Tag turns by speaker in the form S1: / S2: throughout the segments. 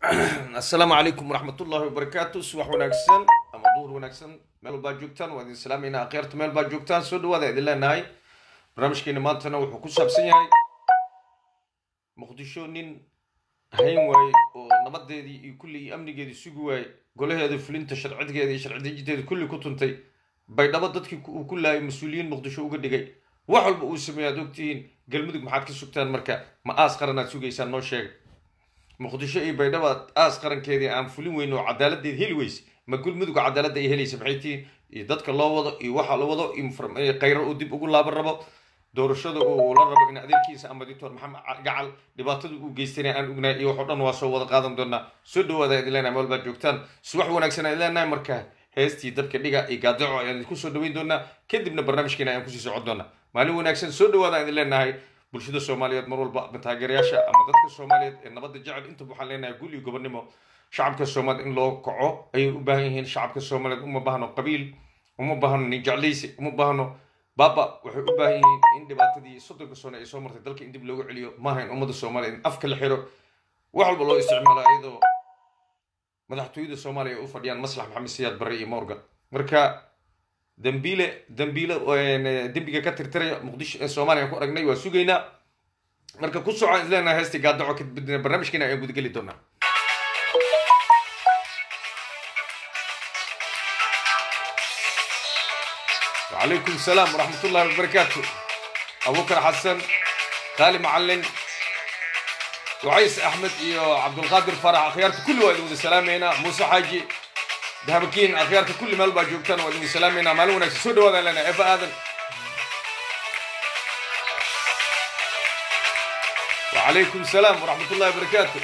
S1: asalaamu calaykum waraxmat ullahi wabarakaatu subax wanaagsan ama duhur wanaagsan meel walbaa joogtaan waa idin salaamayna akhyaarta meel baa joogtaan soo dhawaada idin leenahay barnaamijkeena maantana wuxuu ku saabsan yahay muqdisho nin hayn waaye oo nabadeedii iyo kulli iyo amnigeedii sugi waaye golaheeda fulinta sharcigeeda iyo sharci dejinteeda kulli ku tuntay baydhabo dadkii uu ku laayay mas-uuliyiin muqdisho uga dhigay wax walba uu sameeya ad ogtihiin galmudug maxaad ka sugtaan marka ma aas qaran aad sugaysaan noo sheega muqdisho iyo baydhabo aas qarankeedii aan fulin weyn oo cadaaladeed heli weyse ma gulmudug cadaaladda ay helaysa maxay tihiin iyo dadka loo wado iyo waxa la wado iyo khayro uu dib ugu laaban rabo doorashada uu la rabo in adeerkiisa ama doctor maxamed gacal dhibaatada uu geystana aan ognahay iyo waxoo dhan waa soo wada qaadan doonaa soo dhawaada idin leenahay meel baad joogtaan subax wanaagsan idin leenahay marka heestii dabka dhiga iyo gaadaco ayaan idinku soo dhaweyn doonaa kadibna barnaamijkeena ayaan kusii socon doonaa maalin wanaagsan soo dhawaada idin leenahay bulshada soomaaliyeed mar walba taageerayaasha ama dadka soomaaliyeed ee nabadda jecel intaba waxaan leenahay gul iyo gobonimo shacabka soomaaliyeed in loo kaco ayay u baahan yihiin shacabka soomaaliyeed uma baahno qabiil uma baahno nin jeclaysi uma baahno baaba waxay u baahan yihiin in dhibaatadii soddonka sano ay soo martay dalka in dib loogu celiyo maaha in ummadda soomaaliyeed in afka la xiro wax walba loo isticmaalo iyadoo madaxtooyada soomaaliya ay u fadhiyaan maslax maxamed siyaad barre iyo morgan marka dambiile dambiile dembiga ka tirtiraya muqdisho soomaaliya ku aragnay waa sugaynaa marka ku socon isleenahay heestii gaadaco kadibna barnaamijkeena ayaan gudageli doonaa وعليكم السلام ورحمة الله وبركاته أبو بكر حسن خالي معلن وعيس أحمد إيو عبد القادر فرح أخيارك كل وإلو السلام هنا موسى حاجي دهبكين أخيارك كل مال باجوكتان وإلو السلام هنا مالونا سود وذا لنا إفا آذن وعليكم السلام ورحمة الله وبركاته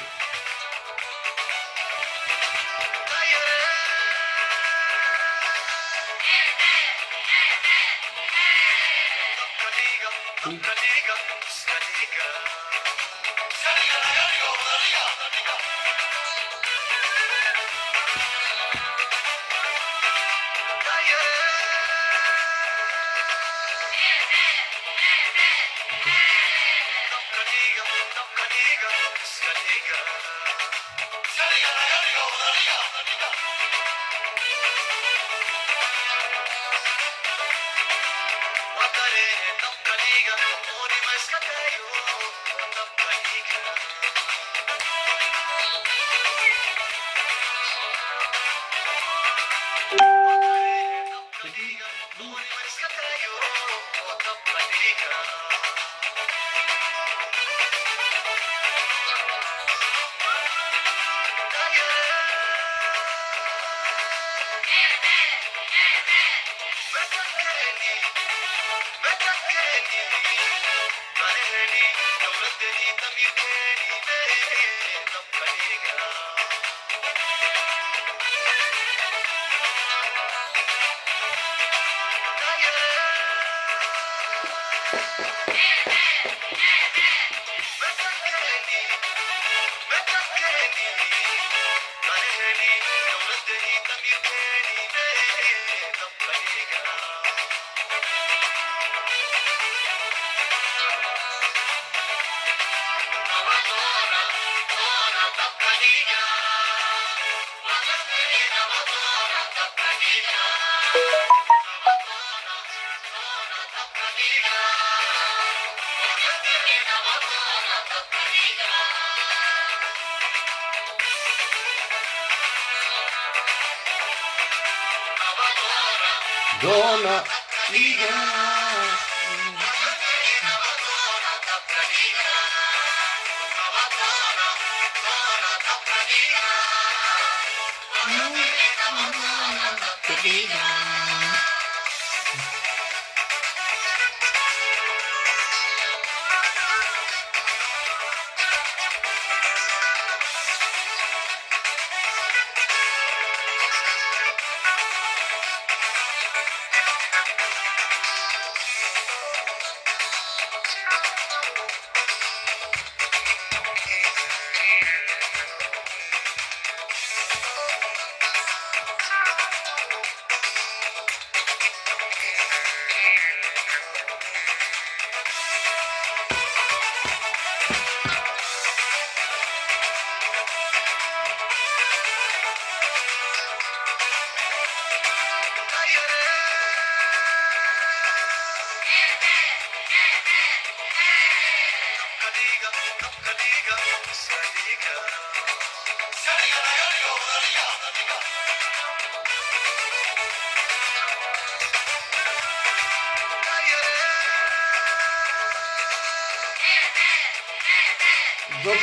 S1: Dona Liga.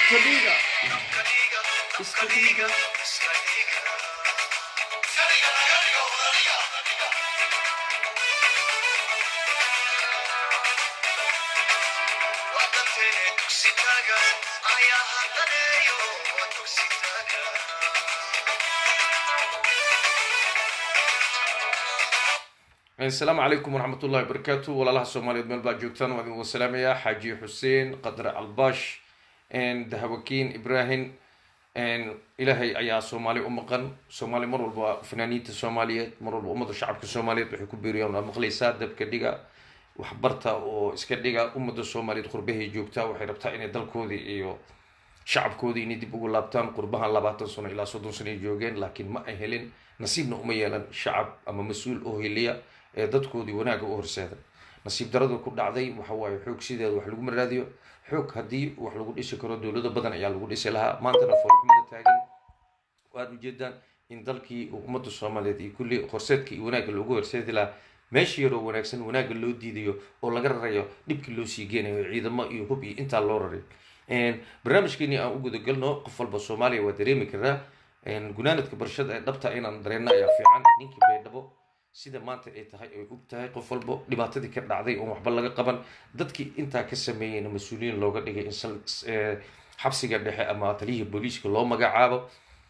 S1: iska dhiga iska dhiga asalaamu calaykum waraxmat ullahi wabarakaatu walaalaha soomaaliyeed meel baa joogtaan waa idin wasalaamayaa xaaji xuseen qadre calbaash dahawakiin ibrahim ilaahay ayaa soomaali u maqan soomaali mar walba fanaaniinta soomaaliyeed mar walba ummadda shacabka soomaaliyeed waxay ku beeriyaan waad maqlaysaa dabka dhiga waxbarta oo iska dhiga ummadda soomaaliyeed qurbahay joogtaa waxay rabtaa inay dalkoodii iyo shacabkoodii inay dib ugu laabtaan qurbahan labaatan sano ilaa soddon sano ay joogeen laakiin ma ay helin nasiibna uma yeelan shacab ama mas-uul oo heliya ee dadkoodii wanaagga u horseeda nasiib daradu ku dhacday waxa waaye xoog sideeda wax lagu maraadiyo xoog haddii wax lagu dhisi karo dowlado badan ayaa lagu dhisi lahaa maantana foolxumada taagan waad ujeedaan in dalkii ummadda soomaaliyeed iyo kulli horseedka iyo wanaagga loogu horseedi lahaa meesha yaroo wanaagsan wanaagga loo diidayo oo laga rarayo dhibkii loo sii geenayo ciidamo iyo hub iyo intaa loo raray barnaamijkeeni aan u gudagalno qof walba soomaaliya waa dareemi karaa gunaanadka barashada ee dhabta inaan dareenno ayaa fiican ninkii baydhabo sida maanta ay tahay ay og tahay qof walbo dhibaatadii ka dhacday oon waxba laga qaban dadkii intaa ka sameeyeyna mas-uuliyiin looga dhigay in xabsiga dhexe ama taliyihii booliiska loo magacaabo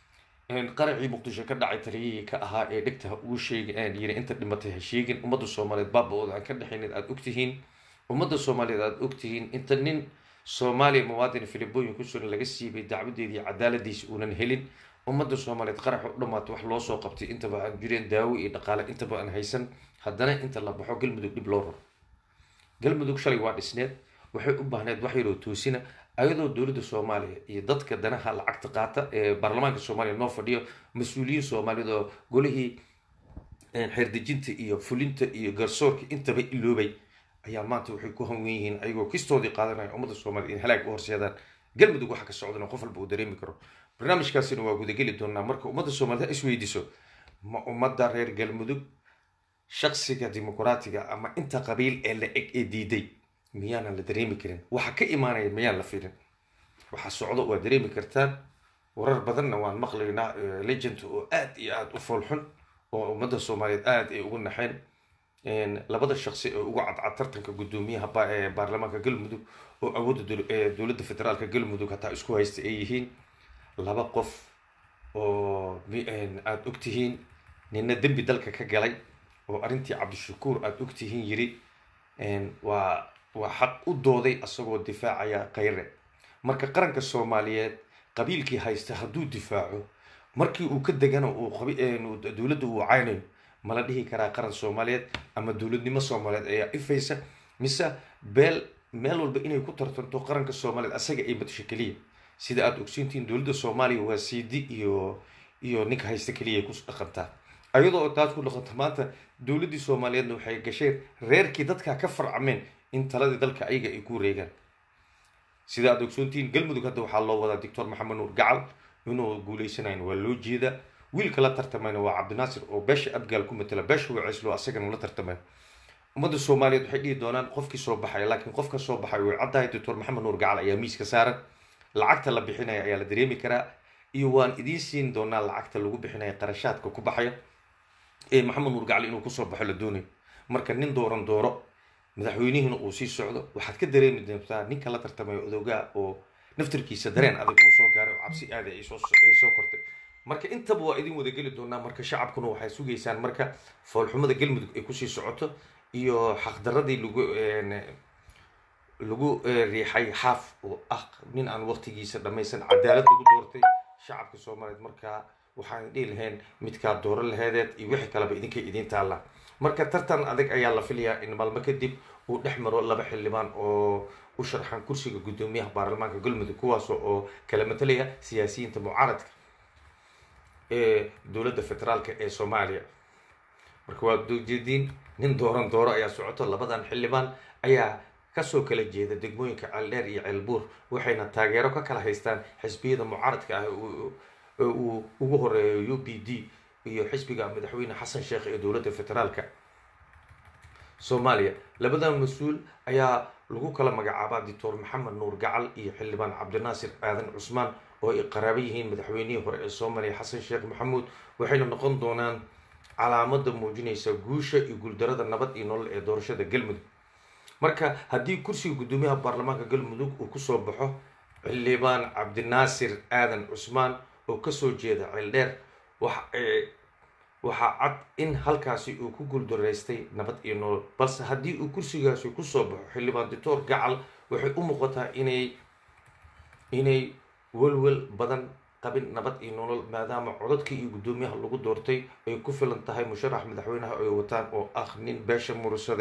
S1: qaracii muqdisho ka dhacay taliyihii ka ahaa ee dhegta ugu sheegin yiri inta dhimatay ha sheegin ummadda soomaaliyeed baaba-ooda aan ka dhexaynin aada ogtihiin ummadda soomaaliyeed aada ogtihiin inta nin soomaaliya muwaadin filibooyin ku sugan laga siibay dacwadeedii cadaaladiisa uunan helin ummadda soomaaliyeed qaraxa u dhamaata wax loo soo qabtay intaba aan jireen daawo iyo dhaqaale intaba aan haysan haddana inta la baxo galmudug dhib loo raro galmudug shalay waa dhisneed waxay u baahneed wax yaroo toosina ayadoo dowladda soomaaliya iyo dadka danaha lacagta qaata ee baarlamaanka soomaaliya noo fadhiyo mas-uuliyiin soomaaliyeed oo golihii xeerdejinta iyo fulinta iyo garsoorka intaba iloobay ayaa maanta waxay ku hanwen yihiin ayagoo kistoodii qaadanaya ummadda soomaliya in halaag u horseedaan galmudug waxa ka socdana qof walba uu dareemi karo barnaamijkaasina waa gudageli doonaa marka ummadda soomaaliyed ha isweydiiso ma ummadda reer galmudug shaksiga dimuqraatiga ama inta qabiil ee la eg ee diiday miyaanan la dareemi karin waxa ka imaanaya miyaan la filin waxa socdo waa dareemi kartaan warar badanna waan maqlaynaa legend oo aad iyo aada u foolxun oo ummadda soomaaliyeed aada ay ugu naxeen labada shaksi ee ugu cadcad tartanka guddoomiyaha baarlamaanka galmudug oo awoodda dowladda federaalka galmudug hataa isku haysta ay yihiin laba qof oo aada ogtihiin nina dembi dalka ka galay oo arrintii cabdishakuur aada ogtihiin yiri waa waa xaq u dooday asagoo difaacaya khayre marka qaranka soomaaliyeed qabiilkii haysta hadduu difaaco markii uu ka degana uu dowladda uu caynayo mala dhihi karaa qaran soomaaliyeed ama dowladnimo soomaaliyeed ayaa ifaysa mise beel meel walba inay ku tartanto qaranka soomaaliyeed asaga ay matasho keliya sida aada ogsiintiin dowladda soomaaliya waa cd iyo iyo ninka haysta keliya ku dhaqantaa ayadoo oo taas ku dhaqanta maanta dowladdii soomaaliyeedna waxay gasheen reerkii dadka ka farcameen in taladii dalka ayaga ay ku wareegaan sida aada ogsoontiin galmudug hadda waxaa loo wadaa doctor maxamed nuur gacal inuu guuleysanayn waa loo jeedaa wiilka la tartamayna waa cabdinaasir oo beesha abgaal ku matala beesha waceyslo asagana la tartamay ummadda soomaaliyeed waxay dhihi doonaan qofkii soo baxaya laakiin qofka soo baxay way caddahay doctor maxamed nuur gacal ayaa miiska saaran lacagta la bixinaya ayaa la dareemi karaa iyo waan idiin siin doonaa lacagta lagu bixinaya qarashaadka ku baxaya ee maxamed nuur gacal inuu kusoo baxo la doonayo marka nin dooran dooro madaxweynihiina uu sii socdo waxaad ka dareemi doontaa ninka la tartamayo odoogaa oo naftarkiisa dareen adag uu soo gaaray oo cabsi aada ay soo kortay marka intaba waa idin wada geli doonaa marka shacabkuna waxay sugaysaan marka foolxumada galmudug ay kusii socoto iyo xaqdaradii lagu lagu riixay xaaf oo ah nin aan waqtigiisa dhammaysan cadaalad lagu doortay shacabka soomaaliyeed markaa waxaan dhihi lahayn midkaa dooro laheedeed iyo wixii kaleba idinkay idiin taallaa marka tartan adag ayaa la filayaa in maalmo kadib uu dhex maro laba xildhibaan oo u sharxan kursiga guddoomiyaha baarlamaanka galmudug kuwaas oo kala matalaya siyaasiyiinta mucaaradka ee dowladda federaalka ee soomaaliya marka waad ujeediin nin dooran dooro ayaa socoto labadan xildhibaan ayaa kasoo kala jeeda degmooyinka ceeldheer iyo ceelbuur waxayna taageero ka kala haystaan xisbiyada mucaaradka ah uu ugu horeeyo u b d iyo xisbiga madaxweyne xasan sheekh ee dowladda federaalka soomaaliya labadan mas-uul ayaa lagu kala magacaabaa doctor maxamed nuur gacal iyo xildhibaan cabdinaasir aadan cusmaan oo ay qaraabo yihiin madaxweynihii hore ee soomaaliya xasan sheekh maxamuud waxayna noqon doonaan calaamada muujinaysa guusha iyo guuldarada nabad iyo nolol ee doorashada galmudug marka haddii kursiga guddoomiyaha baarlamaanka galmudug uu kusoo baxo xildhibaan cabdinaasir aadan cusmaan oo kasoo jeeda ceeldheer waxaa cad in halkaasi uu ku guuldaraystay nabad iyo nolol balse haddii uu kursigaasi kusoo baxo xildhibaan doctor gacal waxay u muuqataa inay inay welwel badan qabin nabad iyo nolol maadaama codadkii iyo guddoomiyaha lagu doortay ay ku filan tahay musharax madaxweynaha ay wataan oo ah nin beesha mursade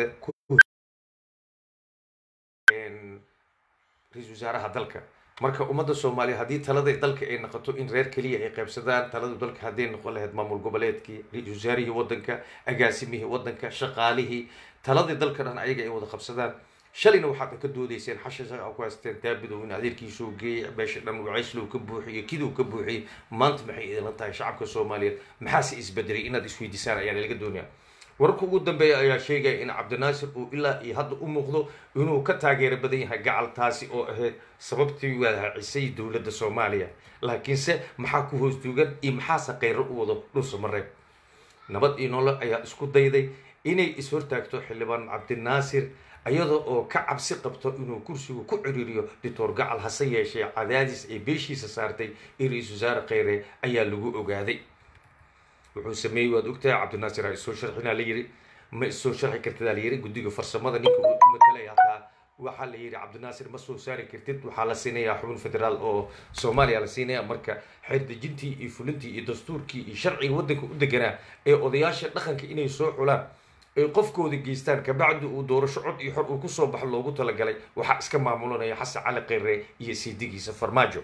S1: ra-isul wasaaraha dalka marka ummadda soomaaliya haddii talada dalka ay noqoto in reer keliya ay qaybsadaan talada dalka hadday noqon lahayd maamul goboleedkii ra-isul wasaarihii waddanka agaasimihii waddanka shaqaalihii taladii dalka dhan ayaga ay wada qabsadaan shalayna waxaad ka doodayseen xasha ku haysteen daabidow in adeerkiisuu geeyay beesha dhan wacayslow ka buuxiyo kiduu ka buuxiyey maanta maxay idinla tahay shacabka soomaaliyeed maxaase isbedelay inaad isweydiisaan ayaan laga doonaya wararka ugu dambeeya ayaa sheegaya in cabdinaasir uu ilaa iyo hadda u muuqdo inuu ka taageero badan yahay gacal taasi oo ahayd sababtii wadacisay dowladda soomaaliya laakiinse maxaa ku hoos duugan iyo maxaase kayro u wado dhulsa mareeb nabad iyo nolol ayaa isku dayday inay is-hortaagto xildhibaan cabdinaasir iyada oo ka cabsi qabto inuu kursigu ku ciriiriyo doctor gacal hase yeeshee cadaadis ay beeshiisa saartay iyo ra-isul wasaare kheyre ayaa lagu ogaaday wuxuu sameeyey waad ogtahay cabdinaasir ha isoo sharxinaa la yiri ma isoo sharxi kartidaa la yiri guddiga farsamada ninka uu matalaya hataa waxaa la yidhi cabdinaasir ma soo saari kartid waxaa la siinayaa xubin federaal oo soomaaliya la siinaya marka xeerdejintii iyo fulintii iyo dastuurkii iyo sharciga waddanka u deganaa ee odayaasha dhaqanka inay soo xulaan ay qofkooda geystaan kabacdi uu doorasho cod iyo xor uu kusoo baxo loogu talagalay waxaa iska maamulanaya xasan cali kheyre iyo siidigiisa farmaajo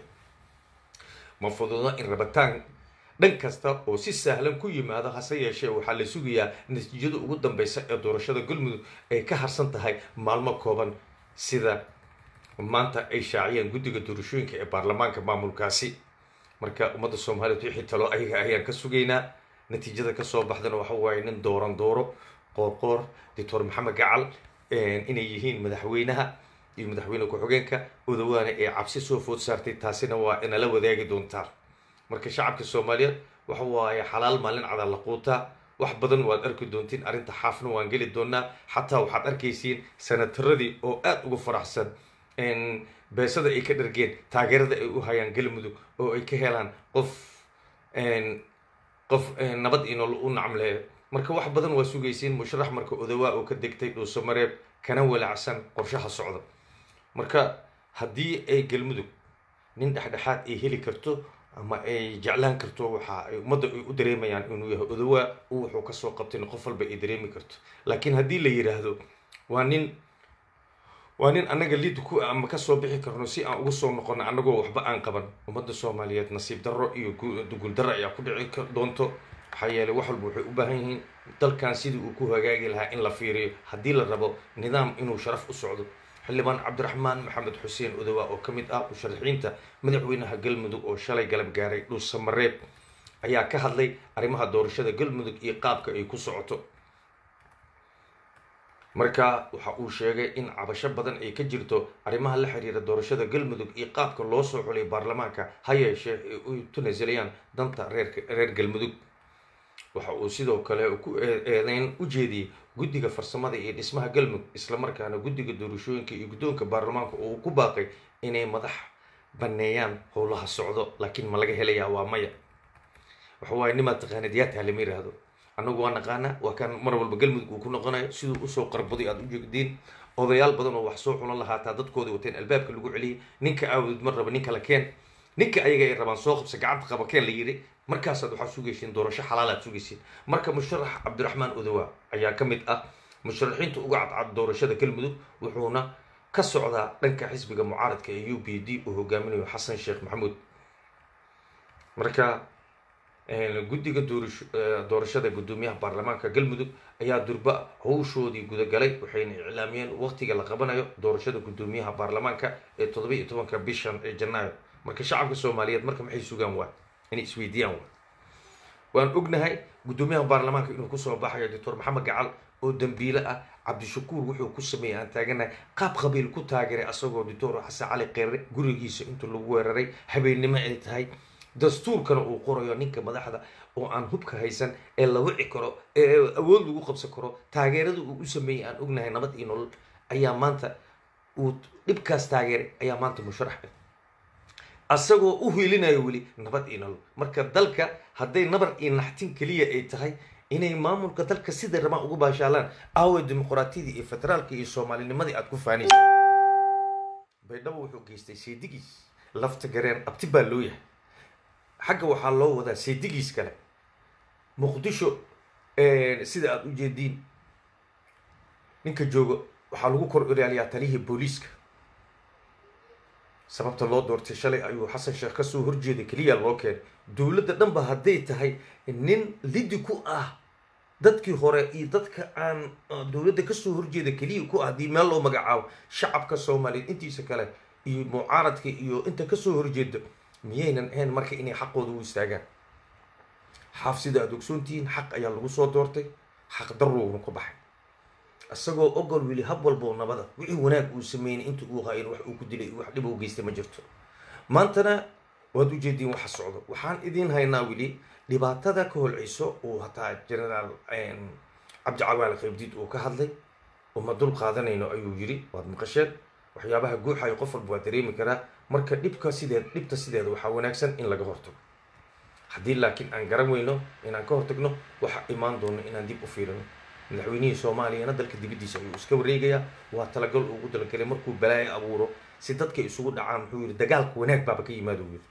S1: ma fududa in rabitaan dhan kasta oo si sahlan ku yimaado hase yeeshee waxaa la sugayaa natiijada ugu dambeysa ee doorashada galmudug ay ka harsan tahay maalmo kooban sida maanta ay shaaciyeen guddiga doorashooyinka ee baarlamaanka maamulkaasi marka ummadda soomaaliyeed wixii talo ayaga ayaan ka sugaynaa natiijada kasoo baxdana waxa waaye nin dooran dooro qoorqoor doctor maxamed gacal inay yihiin madaxweynaha iyo madaxweyne ku-xigeenka odawaana ee cabsi soo food saartay taasina waa inala wadaagi doontaa marka shacabka soomaaliyeed waxa waaye xalaal maalin cada la quutaa wax badan waad arki doontiin arrinta xaafna waan geli doonaa xataa waxaad arkaysiin sanataradii oo aada uga faraxsan beesada ay ka dhargeen taageerada ay u hayaan galmudug oo ay ka helaan qof qof nabad iyo nolol u nacmleeyo marka wax badan waa sugaysiin musharax marka odawaa oo ka degtay dhuuso mareeb kana walacsan qorshaha socda marka haddii ay galmudug nin dhexdhexaad ay heli karto ama ay jeclaan karto waxa ay ummadda ay u dareemayaan inuu yahay odawaa u wuxuu kasoo qabtayna qof walba ay dareemi karto laakiin haddii la yidhaahdo waa nin waa nin annaga liid ku ama kasoo bixi karno si aan ugu soo noqono annagoo waxba aan qaban ummadda soomaaliyeed nasiib darro iyo guuldarro ayaa ku dhici doonto maxaa yeelay wax walba waxay u baahan yihiin dalkan sidii uu ku hagaagi lahaa in la fiiriyo haddii la rabo nidaam inuu sharaf u socdo xildhibaan cabdiraxmaan maxamed xuseen odowa oo ka mid ah musharaxiinta madaxweynaha galmudug oo shalay galab gaaray dhuusa mareeb ayaa ka hadlay arrimaha doorashada galmudug iyo qaabka ay ku socoto marka waxa uu sheegay in cabasho badan ay ka jirto arrimaha la xiriira doorashada galmudug iyo qaabka loo soo xulay baarlamaanka ha yeeshee ay u tunasalayaan danta reerka reer galmudug waxa uu sidoo kale ku eedeyn u jeediyey guddiga farsamada iyo dhismaha galmudug islamarkaana guddiga doorashooyinka iyo guddoonka baarlamaanka oo uu ku baaqay inay madax baneeyaan howlaha socdo laakiin ma laga helayaa waa maya waxa waaye nimaad taqaanid yaa taha lama yiraahdo annagu waa naqaana waa kan mar walba galmudug uu ku noqonayo siduu usoo qarbaday aada u jeegdiin odayaal badan oo wax soo xulan lahaataa dadkooda wateen albaabka lagu celiyay ninka aawdid mar raba ninka la keen ninka ayaga ay rabaan soo qabsa gacanta qaba keen la yidhi markaasaad waxaad sugaysiin doorasho xalaalaad sugaysiin marka musharax cabdiraxmaan odowa ayaa ka mid ah musharaxiinta uga cadcad doorashada galmudug wuxuuna ka socdaa dhanka xisbiga mucaaradka ee u b d uu hogaaminayo xasan sheekh maxamuud marka guddiga doorashada guddoomiyaha baarlamaanka galmudug ayaa durba howshoodii gudagalay waxayna iclaamiyeen waqtiga la qabanayo doorashada guddoomiyaha baarlamaanka ee toddoba iyo tobanka bishan ee janaayo marka shacabka soomaaliyeed marka maxay sugaan waa inay isweydiiyaan waa waan ognahay guddoomiyaha baarlamaanka inuu kusoo baxayo doctor maxamed gacal oo dambiile ah cabdishakuur wuxuu ku sameeyey aan taaganahay qaab qabiil ku taageeray asagoo doctor xasan cali qeere gurigiisa intuu lagu weeraray habeennimo ay tahay dastuurkana uu qorayo ninka madaxda oo aan hubka haysan ee la wici karo ee awood lagu qabsan karo taageerada uu u sameeyey aan ognahay nabad iyo nolol ayaa maanta uu dhibkaas taageeray ayaa maanta musharax ah asagoo u hiilinayo weli nabad iyo nolol marka dalka hadday nabar iyo naxtin keliya ay tahay inay maamulka dalka sida rabaan ugu baashaalaan aawe dimuqraatiyadii iyo federaalka iyo soomaalinimadii aad ku faanaysa baydhabo wuxuu geystay seedigiis lafta gareen abti baa loo yahay xagga waxaa loo wadaa seedigiis kale muqdisho sida aada u jeediin ninka jooga waxaa lagu kor ilaaliyaa taliyihii booliiska sababta loo doortay shalay ayuu xasan sheekh kasoo horjeeday keliya loo keenay dowladda dhanba hadday tahay nin lidi ku ah dadkii hore iyo dadka aan dowladda kasoo horjeeda keliya ku ah haddii meel loo magacaabo shacabka soomaaliyeed intiisa kale iyo mucaaradka iyo inta kasoo horjeeda miyaynan ahayn marka inay xaqooda u istaagaan xaaf sida aada ogsoontihiin xaq ayaa lagu soo doortay xaq daruurna ku baxay isagoo ogol weli hab walboo nabada wixii wanaag uu sameynay inta uu hayn wax uu ku dilay wax dhib u geystay ma jirto maantana waad ujeediin waxa socdo waxaan idiin haynaa weli dhibaatada ka holceyso uu hataa generaal cabdicawaal qaybdiid uu ka hadlay uma dul qaadanayno ayuu yiri waad maqasheen waxyaabaha guuxayo qof walba waa dareemi karaa marka dhibka sideed dhibta sideeda waxaa wanaagsan in laga hortago haddii laakiin aan garan weyno inaan ka hortagno waxa imaan doono inaan dib u fiirino madaxweynihii soomaaliyana dalka dibaddiisa ayuu iska wareegayaa waa talagal ugu talagalay markuu balaayo abuuro si dadka isugu dhacaan muxuu yidhi dagaalka wanaag baaba ka yimaado yiri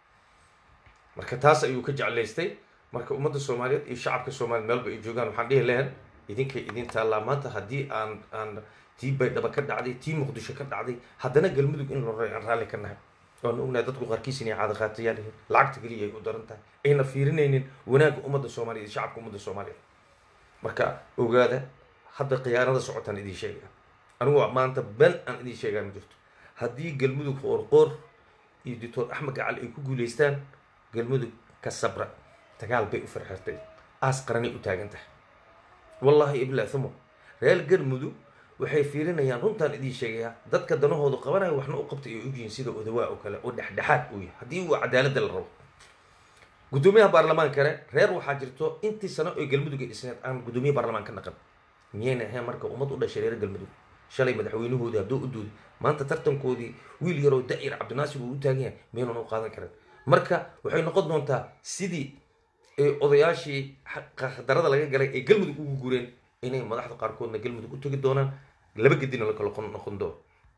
S1: marka taas ayuu ka jeclaystay marka ummadda soomaaliyeed iyo shacabka soomaliyeed meelba ay joogaan waxaan dhihi lahayn idinkay idin taallaa maanta haddii aan aan tii baydhaba ka dhacday tii muqdisho ka dhacday haddana galmudug in lore aan raalli ka nahay waanu ognahay dadku qaarkiis inay caada qaatayaal yihiin lacagta keliya ay u daran tahay ayna fiirinaynin wanaagga ummadda soomaaliyeed iyo shacabka ummadda soomaaliyeed marka ogaada hadda khiyaanada socotaan idiin sheegaya anigu maanta ben aan idiin sheegaa ma jirto haddii galmudug qoorqoor iyo doctor axmed gacal ay ku guuleystaan galmudug ka sabra dagaal bay u farxirtay aas qaranay u taagan tahay wallaahi ibla thumo reer galmudug waxay fiirinayaan runtaan idiin sheegayaa dadka danahoodu qabanayo waxna u qabtay ay ogyihiin sida odawaa oo kale oo dhexdhexaad uu yahay haddii uu cadaaladda la rabo guddoomiyaha baarlamaankane reer waxaa jirto intii sano oy galmudug ay dhisneed aan guddoomiye baarlamaan ka naqan miyayna ahayn marka ummad u dhashay reer galmudug shalay madaxweynahoodii hadduu u duuday maanta tartankoodii wiil yaroo da'ir cabdinaasir uu u taagan yahay miyaynan u qaadan karin marka waxay noqon doontaa sidii odayaashii darada laga galay ee galmudug ugu gureen inay madaxda qaarkoodna galmudug u tegi doonaan laba gedina la kala noqon doono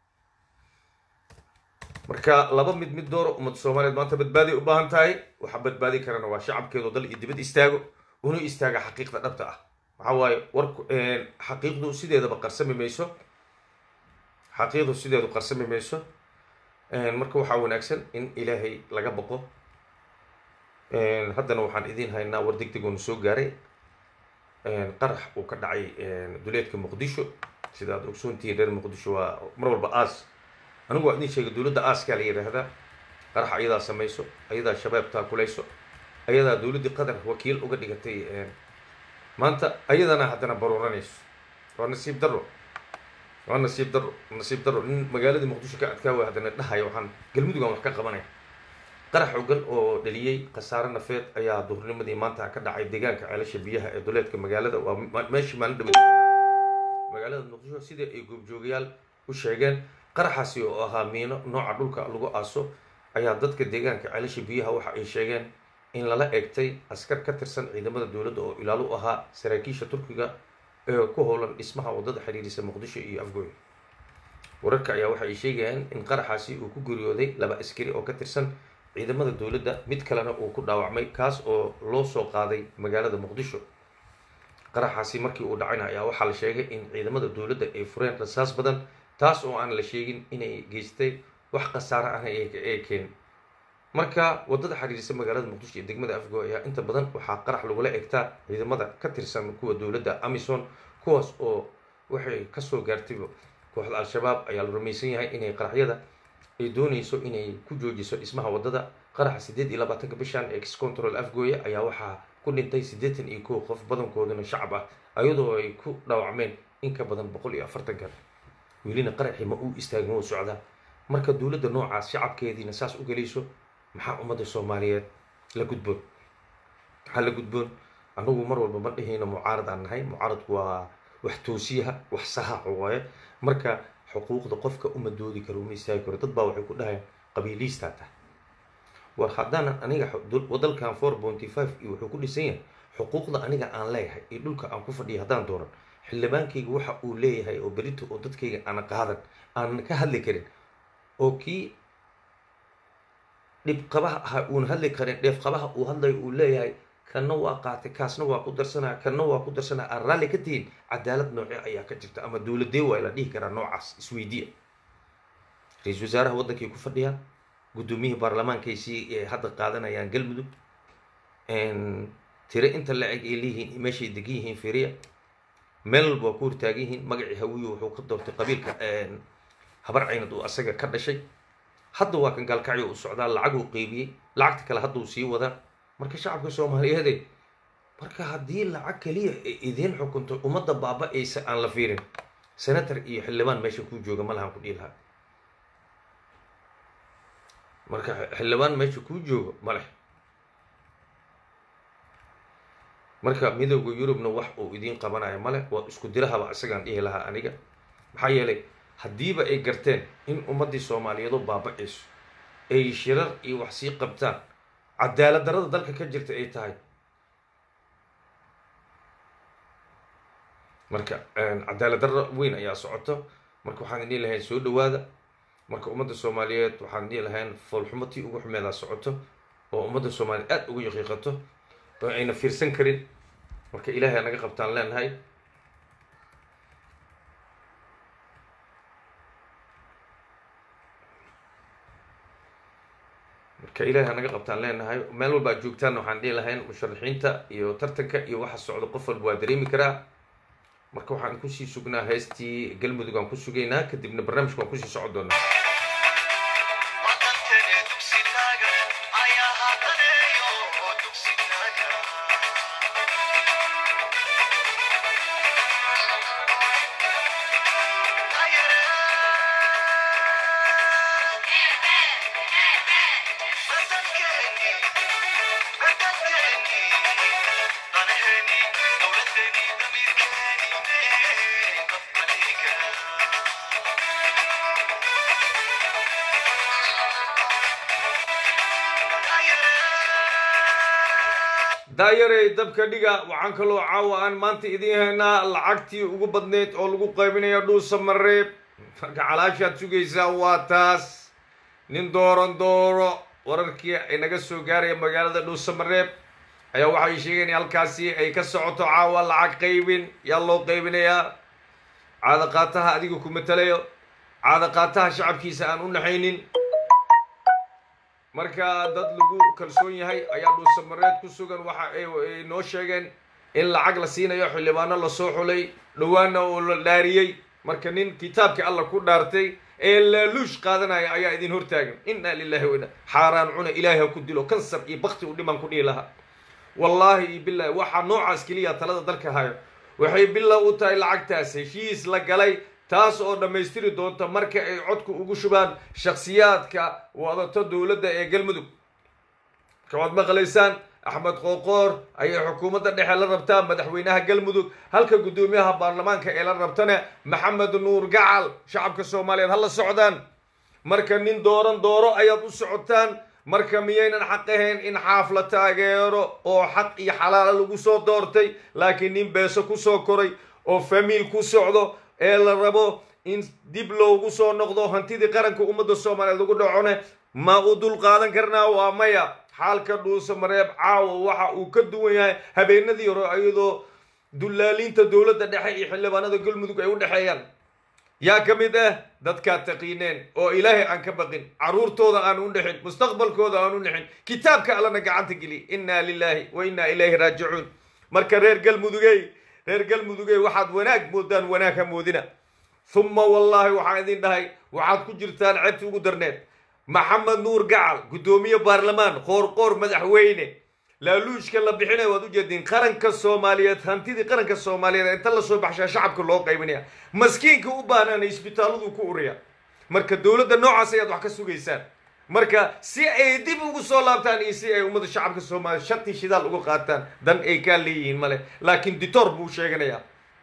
S1: marka laba mid mid dooro ummadda soomaaliyeed maanta badbaaday u baahan tahay waxaa badbaadi karana waa shacabkeedo dal iyo dibad istaago una istaaga xaqiiqda dhabta ah maxaa waaye warku xaqiiqdu sideedaba qarsami mayso xaqiiqdu sideedu qarsami mayso marka waxaa wanaagsan in ilaahay laga boqo haddana waxaan idiin haynaa war deg deg oonu soo gaaray qarax uu ka dhacay duleedka muqdisho sida aad ogsoontihiin reer muqdisho waa mar walba aas anigu waa idin sheegay dowladda aaskaa la yidhaahdaa qarax ayadaa samayso ayadaa shabaab taakulayso ayadaa dowladdii qatar wakiil uga dhigatay maanta ayadana haddana baruuranayso waa nasiib darro waa nasiib darro nasiib darro nin magaaladii muqdisho ka adkaawa haddana dhahaya waxaan galmudugan wax ka qabanaya qarax xogan oo dhaliyey khasaare nafeed ayaa duhurnimadii maanta ka dhacay deegaanka ceelasha biyaha ee duleedka magaalada waa meeshii maalin dhaweed magaalada muqdisho sidai ay goobjoogayaal u sheegeen qaraxaasi oo ahaa miino nooca dhulka lagu aaso ayaa dadka deegaanka ceelasha biyaha waxa ay sheegeen in lala eegtay askar ka tirsan ciidamada dowladda oo ilaalo u ahaa saraakiisha turkiga ee ku howlan dhismaha waddada xiriirisa muqdisho iyo afgooy wararka ayaa waxa ay sheegayaan in qaraxaasi uu ku geeriyooday laba askari oo ka tirsan ciidamada dowladda mid kalena uu ku dhaawacmay kaas oo loo soo qaaday magaalada muqdisho qaraxaasi markii uu dhacayna ayaa waxaa la sheegay in ciidamada dowladda ay fureen rasaas badan taas oo aan la sheegin inay geystay wax khasaare ahna ee keenin marka waddada xiriirisa magaalada muqdisho iyo degmada afgo ayaa inta badan waxaa qarax lagula egtaa ciidamada ka tirsan kuwa dowladda amison kuwaas oo waxay kasoo gaartayba kooxda al-shabaab ayaa la rumaysan yahay inay qaraxyada ay doonayso inay ku joojiso dhismaha waddada qaraxa siddeed iyo labaatanka bishan ex control afgooya ayaa waxaa ku dhintay siddeetan iyo kow qof badankoodana shacab ah ayadoo ay ku dhaawacmeen in ka badan boqol iyo afartan kan welina qaraxii ma uu istaagin wuu socdaa marka dowladda noocaas shacabkeediina saas u gelayso maxaa ummadda soomaaliyeed la gudboon maxaa la gudboon anagu mar walba ma dhihayno mucaarad aan nahay mucaaradku waa wax toosiyaha wax sahax waaye marka xuquuqda qofka uma doodi karo uma istaagi karo dad baa waxay ku dhahayaan qabiiliistaa tahay war haddana aniga wadalkan four pointy five iyo wuxuu ku dhisan yahay xuquuqda aniga aan leeyahay iyo dhulka aan ku fadhiya haddaan dooran xildhibaankayga waxa uu leeyahay oo berito oo dadkayga aana qaadan aanan ka hadli karin oo kii dhibqabaha ahaa uuna hadli karin dheefqabaha uu hadlayo uu leeyahay kanna waa qaatay kaasna waa ku darsanaya kanna waa ku darsanaya aan raalli ka tihin cadaalad nooce ayaa ka jirta ama dowladee waa la dhihi karaa noocaas isweydiya ra-iisul wasaaraha waddankay ku fadhiyaan guddoomiyihii baarlamaankaysii hadda qaadanayaan galmudug tire inta la-eg ay leeyihiin meeshay degan yihiin firiya meel walba waa ku hortaagan yihiin magacii hawiyo wuxuu ka doortay qabiilka habar caynad uu asaga ka dhashay hadda waa kan gaalkacyo u socdaa lacag uu qeybiyey lacagta kale hadda uu sii wadaa marka shacabka soomaaliyeede marka haddii lacag keliya ay idiin xukunto ummadda baaba-aysa aan la fiirin senator iyo xildhibaan meesha kuu jooga ma lahan ku dhihi lahaa marka xildhibaan meesha kuu joogo ma leh marka midooda yurubna wax uu idiin qabanayo male waa isku dirahaba isagaan dhihi lahaa aniga maxaa yeelay haddiiba ay garteen in ummaddii soomaaliyeedu baaba-ayso ay shirar iyo wax sii qabtaan cadaalad darada dalka ka jirta ay tahay marka cadaalad darra weyn ayaa socoto marka waxaan idin lahayn soo dhawaada marka ummadda soomaaliyeed waxaan idin lahayn foolxumatii ugu xumeedaa socoto oo ummadda soomaaliyeed aada ugu yaqiiqato oo ayna fiirsan karin marka ilaahay naga qabtaan leenahay marka ilaahay naga qabtaan leenahay meel walba ad joogtaan waxaan dhihi lahayn musharaxiinta iyo tartanka iyo waxa socdo qof walba waa dareemi karaa marka waxaan kusii sugnaa heestii galmudug aan ku sugaynaa kadibna barnaamijka waan kusii socon doonaa daayarey dabka dhiga waxaan kaloo caawa aan maanta idiin haynaa lacagtii ugu badneyd oo lagu qaybinaya dhuusa mareeb marka calaashaad sugaysaa waa taas nin dooran dooro wararkii ay naga soo gaaraya magaalada dhuusa mareeb ayaa waxay sheegeen halkaasi ay ka socoto caawa lacag qaybin yaa loo qaybinayaa caada qaataha adiga ku matalayo caada qaataha shacabkiisa aan u naxaynin marka dad lagu kalsoon yahay ayaa dhuusamareed ku sugan waxa ay noo sheegeen in lacag la siinayo xildhibaano lasoo xulay dhowaana oo la dhaariyey marka nin kitaabka alla ku dhaartay ee laaluush qaadanaya ayaa idin hortaagan inna lilahi wa inna xaaraan cuna ilaahi ha ku dilo kansar iyo bakti u dhiman ku dhihi lahaa wallaahi iyo bilahi waxaa noocaas keliya talada dalka hayo waxay bilow u tahay lacagtaas heshiis la galay taas oo dhammaystiri doonta marka ay codku ugu shubaan shakhsiyaadka wadato dowladda ee galmudug marka waad maqlaysaan axmed qooqoor ayay xukuumadda dhexe la rabtaa madaxweynaha galmudug halka guddoomiyaha baarlamaanka ee la rabtana maxamed nuur gacal shacabka soomaaliyeed ha la socdaan marka nin dooran dooro ayaad u socotaan marka miyaynan xaq ahayn in xaaf la taageero oo xaq iyo xalaala lagu soo doortay laakiin nin beeso kusoo koray oo famiil ku socdo ee la rabo in dib loogu soo noqdo hantidii qaranka ummadda soomaaliyeed lagu dhacone ma u dul qaadan karnaa waa maya xaalka dhuusa mareeb caawa waxa uu ka duwan yahay habeenadii hore iyadoo dullaaliinta dowladda dhexe iyo xildhibaanada galmudug ay u dhexeeyaan yaa ka mid ah dadkaad taqiineen oo ilaahay aan ka baqin carruurtooda aan u dhexin mustaqbalkooda aan u dhexin kitaabka allana gacanta geliy innaa lilaahi wa innaa ilayhi raajicuun marka reer galmudugey reer galmudugey waxaad wanaag moodaan wanaag ha moodina humma wallaahi waxaan idin dhahay waxaad ku jirtaan ceebti ugu darneed maxamed nuur gacal guddoomiye baarlamaan qoorqoor madaxweyne laaluushka la bixinaya waad ujeediin qaranka soomaaliyeed hantidii qaranka soomaaliyeed inta lasoo baxshaa shacabka loo qaybinaya maskiinka u baahnaana isbitaaladu ku uraya marka dowladda noocaas ayaad wax ka sugaysaan marka si ay dib ugu soo laabtaan iyo si ay ummadda shacabka soomaaliya shantii shidaal uga qaataan dan ay kaa leeyihiin male laakiin ditoor buu sheeganayaa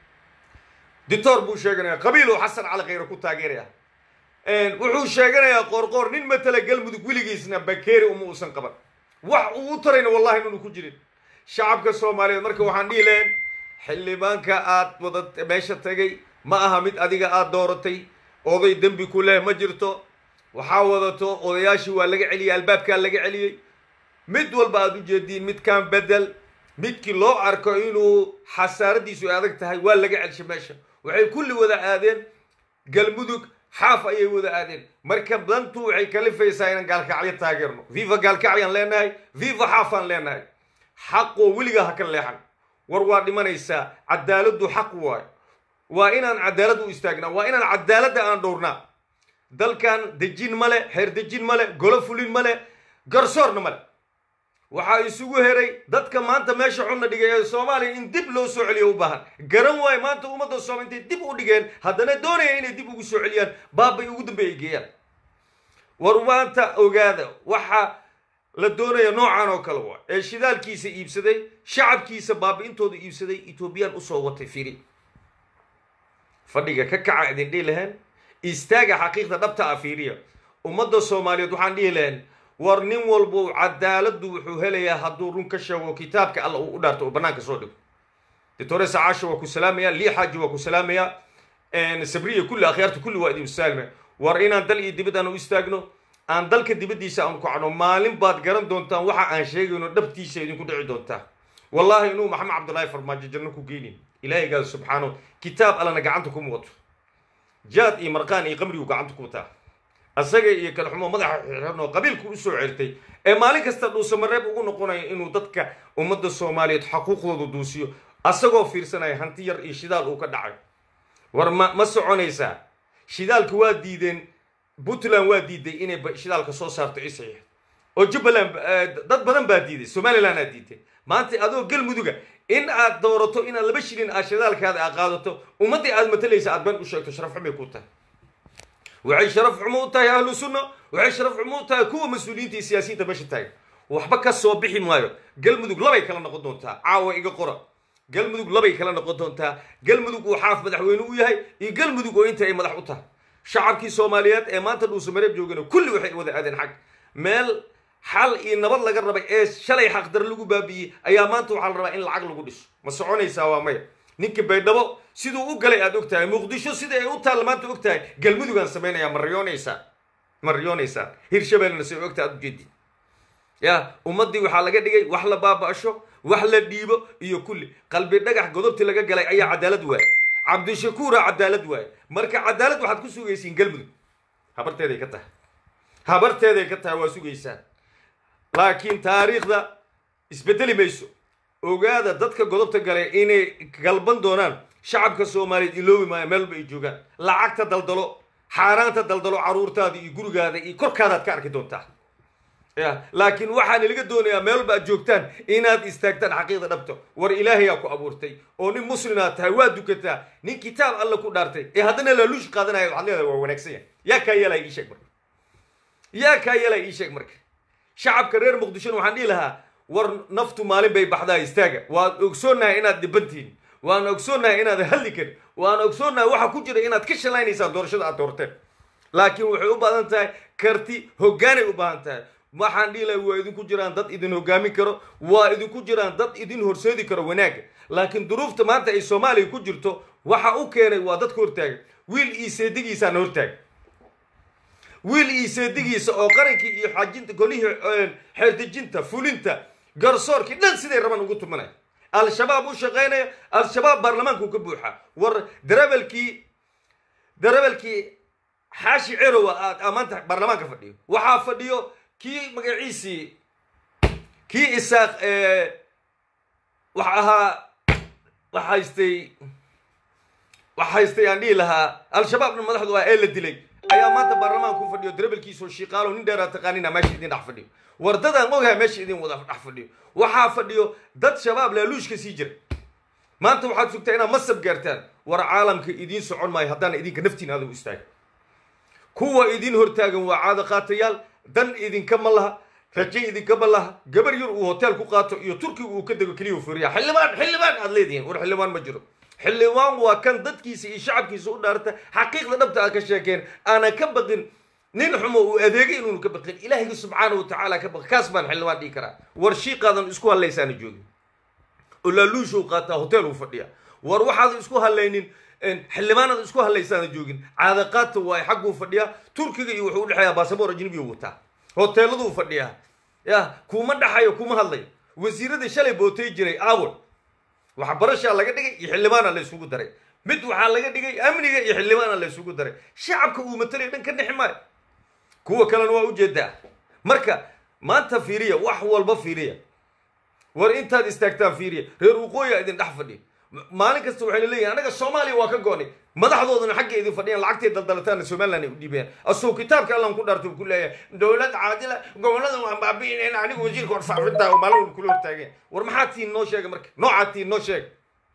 S1: ditoor buu sheeganaya qabiiluu xasan cali khayre ku taageeraya wuxuu sheeganayaa qoorqoor nin matala galmudug weligiisna bakeeri uma uusan qaban wax uu u tarayna wallahi inunu ku jirin shacabka soomaaliyeed marka waxaan dhihi lahayn xildhibaanka aad wada meesha tagay ma aha mid adiga aada dooratay oday dembi ku leh ma jirto waxaa wadato odayaashii waa laga celiyey albaabkaa laga celiyey mid walba aada u jeediin midkaan bedel midkii loo arko inuu xasaaradiisu ay adag tahay waa laga celshay meesha waxay kulli wada aadeen galmudug xaaf ayay wada aadeen marka dantu waxay kalifaysaa inaan gaalkacyo taageerno viva gaalkacyaan leenahay viva xaafaan leenahay xaqoo weligaa ha ka leexan war waa dhimanaysaa cadaaladdu xaq waayo waa inaan cadaalad u istaagnaa waa inaan cadaaladda aan dhowrnaa dalkan dejin male xeer dejin male golo fulin male garsoorna male waxaa isugu heray dadka maanta meesha xunna dhigay ee soomaaliya in dib loo soo celiyo u baahan garan waayo maanta ummadda sooma intay dib u dhigeen haddana doonaya inay dib ugu soo celiyaan baabay ugu dambeeya ay geeyaan war maanta ogaada waxa la doonaya noocan oo kale waa ee shidaalkiisa iibsaday shacabkiisa baabi-intooda iibsaday etoobiyaan usoo watay firi fadhiga ka kaca idin dhihi laheen istaaga xaqiiqda dhabta ah fiiriya ummadda soomaaliyeed waxaan dhihi lahayn war nin walbo cadaaladdu wuxuu helayaa hadduu run ka sheego kitaabka alla uu u dhaarto oo bannaanka soo dhigo doctore sacaasha waa ku salaamaya lii xaaji waa ku salaamaya sabriya kulli akhyaarta kulli waa idin saalmaya war inaan dal iyo dibad aan u istaagno aan dalka dibaddiisa aan kacno maalin baad garan doontaan waxa aan sheegayno dhabtiisa idinku dhici doontaa wallahi inuu maxamed cabdullaahi farmaajo janno ku geynin ilaahaygaas subxaanahu kitaab allana gacanta kuma wato jaad iyo marqaan iyo qamrigu gacanta ku wataa asaga iyo kalxumo madaxa xirxirn oo qabiilku u soo certay ee maalin kasta dhuusamareeb ugu noqonayo inuu dadka ummadda soomaaliyeed xaquuqdooda duusiyo asagoo fiirsanaya hanti yar iyo shidaal uu ka dhacay war ma ma soconaysaa shidaalka waa diideen puntland waa diiday inay shidaalka soo saarto isaxiix oo jubbaland dad badan baa diiday somaliland aad diiday maanta adoo galmuduga in aad doorato inaad laba shilin aad shidaalkaada aad qaadato ummaddii aad matalaysa aad been u sheegto sharaf xumay ku tahay waxay sharaf xumo u tahay ahlu sunna waxay sharaf xumo u tahay kuwa mas-uuliyiinta iyo siyaasiyiinta meesha taagan waxba ka soo bixi maayo galmudug labay kala noqon doontaa caawa iga qora galmudug labay kala noqon doontaa galmudug uu xaaf madaxweyne u yahay iyo galmudug oo inta ay madax u tahay shacabkii soomaaliyeed ee maanta dhuusamareeb joogana kulli waxay wada aadeen xag meel xal iyo nabad laga rabay ee shalay xaqdar lagu baabi'iyey ayaa maanta waxaa la rabaa in lacag lagu dhiso ma soconaysaa waa maya ninka baydhabo siduu u galay aad og tahay muqdisho sida ay u taalla maanta og tahay galmudugaan samaynayaa ma riyoonaysaan ma riyoonaysaan hirshabeellena say ogta aad ujeedid ya ummaddii waxaa laga dhigay wax la baaba'sho wax la dhiibo iyo kulli qalbi dhagax godobtii laga galay ayaa cadaalad waaya cabdishakuura cadaalad waaya marka cadaalad waxaad ku sugaysiin galmudug habarteeday ka tahay habarteeday ka tahay waa sugaysaan laakiin taariikhda isbedeli mayso ogaada dadka godobta galay inay galban doonaan shacabka soomaaliyeed iloobi maayo meel walba ay joogaan lacagta daldalo xaaraanta daldalo caruurtaada iyo gurigaada iyo korkaadaad ka arki doontaa ya laakiin waxaana laga doonayaa meel walba aad joogtaan inaad istaagtaan xaqiiqda dhabta war ilaahayaa ku abuurtay oo nin muslimaad tahay waa dukataa nin kitaab alla ku dhaartay ee haddana laaluush qaadanaya waxaad leedahay waa wanaagsan yahay yaa kaa yeelaya ii sheeg marka yaa kaa yeelaya ii sheeg marka shacabka reer muqdishona waxaan dhihi lahaa war naftu maalin bay baxdaa istaaga waan ogsoonnahay inaad dhibantihin waan ogsoonnahay inaad hadli karin waan ogsoonnahay waxa ku jira inaad ka shalaynaysaan doorashada aad doorteen laakiin waxay u baahan tahay karti hoggaanay u baahan tahay waxaan dhihi lahay waa idinku jiraan dad idin hoggaamin karo waa idinku jiraan dad idin horseedi karo wanaagga laakiin duruufta maanta ay soomaaliya ku jirto waxa u keenay waa dadka hortaagan wiil iyo seedigiisaana hortaagan wiil iyo seedigiisa oo qarankii iyo xajinta golihii xeerdejinta fulinta garsoorkii dhan siday raban ugu tumanaya al-shabaab u shaqaynaya al-shabaab baarlamaanku ka buuxa war darebelkii darebelkii xaashi cerowa aad maanta baarlamaanka fadhiyo waxaa fadhiyo kii magaciisii kii isaaq wax ahaa wax haystay wax haystay aan dhihi lahaa al-shabaabna madaxdu ah ee la dilay ayaa maanta baarlamaanka ku fadhiyo darebelkiisoo shiiqaalo nin dheeraa taqaanina meesha idin dhex fadhiyo war dadaan ogaha meesha idin wada dhex fadhiyo waxaa fadhiyo dad shabaab laaluushka sii jira maanta waxaad sugtaa inaad masab gaartaan war caalamka idiin socon maayo haddaana idinka naftiina aada u istaaga kuwa idin hortaagan waa caado qaatayaal dan idinkama laha raje idinkama laha gabar yar uu hotel ku qaato iyo turkiga uu ka dego keliya furiya xildhibaan xildhibaan aad leedihiin war xildhibaan ma jiro xildhibaan waa kan dadkiisa iyo shacabkiisa u dhaarta xaqiiqda dhabta aad ka sheekeen aanan ka baqin nin xumo uu adeegay inuunu ka baqin ilaahayga subxaana wa tacaala ka baqi kaas baan xildhibaan dhihi karaa war shiiqaadan isku hadlaysaana joogin oo laaluusha u qaataa hotel uu fadhiya war waxaadan isku hadlaynin xildhibaanada isku hadlaysaana joogin caadaqaadta waay xagguu fadhiyaa turkiga iyo wuxuu udhexeeyaa baasaboor ajnabiyu wataa hoteeladuu fadhiyaa ya kuma dhaxayo kuma hadlayo wasiiradii shalay bootay jiray awal waxbarashaa laga dhigay iyo xildhibaana la isugu daray mid waxaa laga dhigay amniga iyo xildhibaana la isugu daray shacabka uu matalayo dhan ka nexi maayo kuwa kalena waa ujeedaa marka maanta fiiriya wax walba fiiriya war intaad istaagtaan fiiriya reer waqooyiga idin dhex fadhiya maalin kasta waxayna leeyihin anaga soomaaliya waa ka goonay madaxdoodana xagga idin fadhiyaan lacagtay daldalataana somaliland ay u dhiibayaan asoo kitaabka allan ku dhaartay ku leeyahay dowlad caadila gobollada waan baabi'inayn anigu wasiirka warfaafinta maalin walba kula hortaageen war maxaa tiin noo sheega marka noocaa tiin noo sheega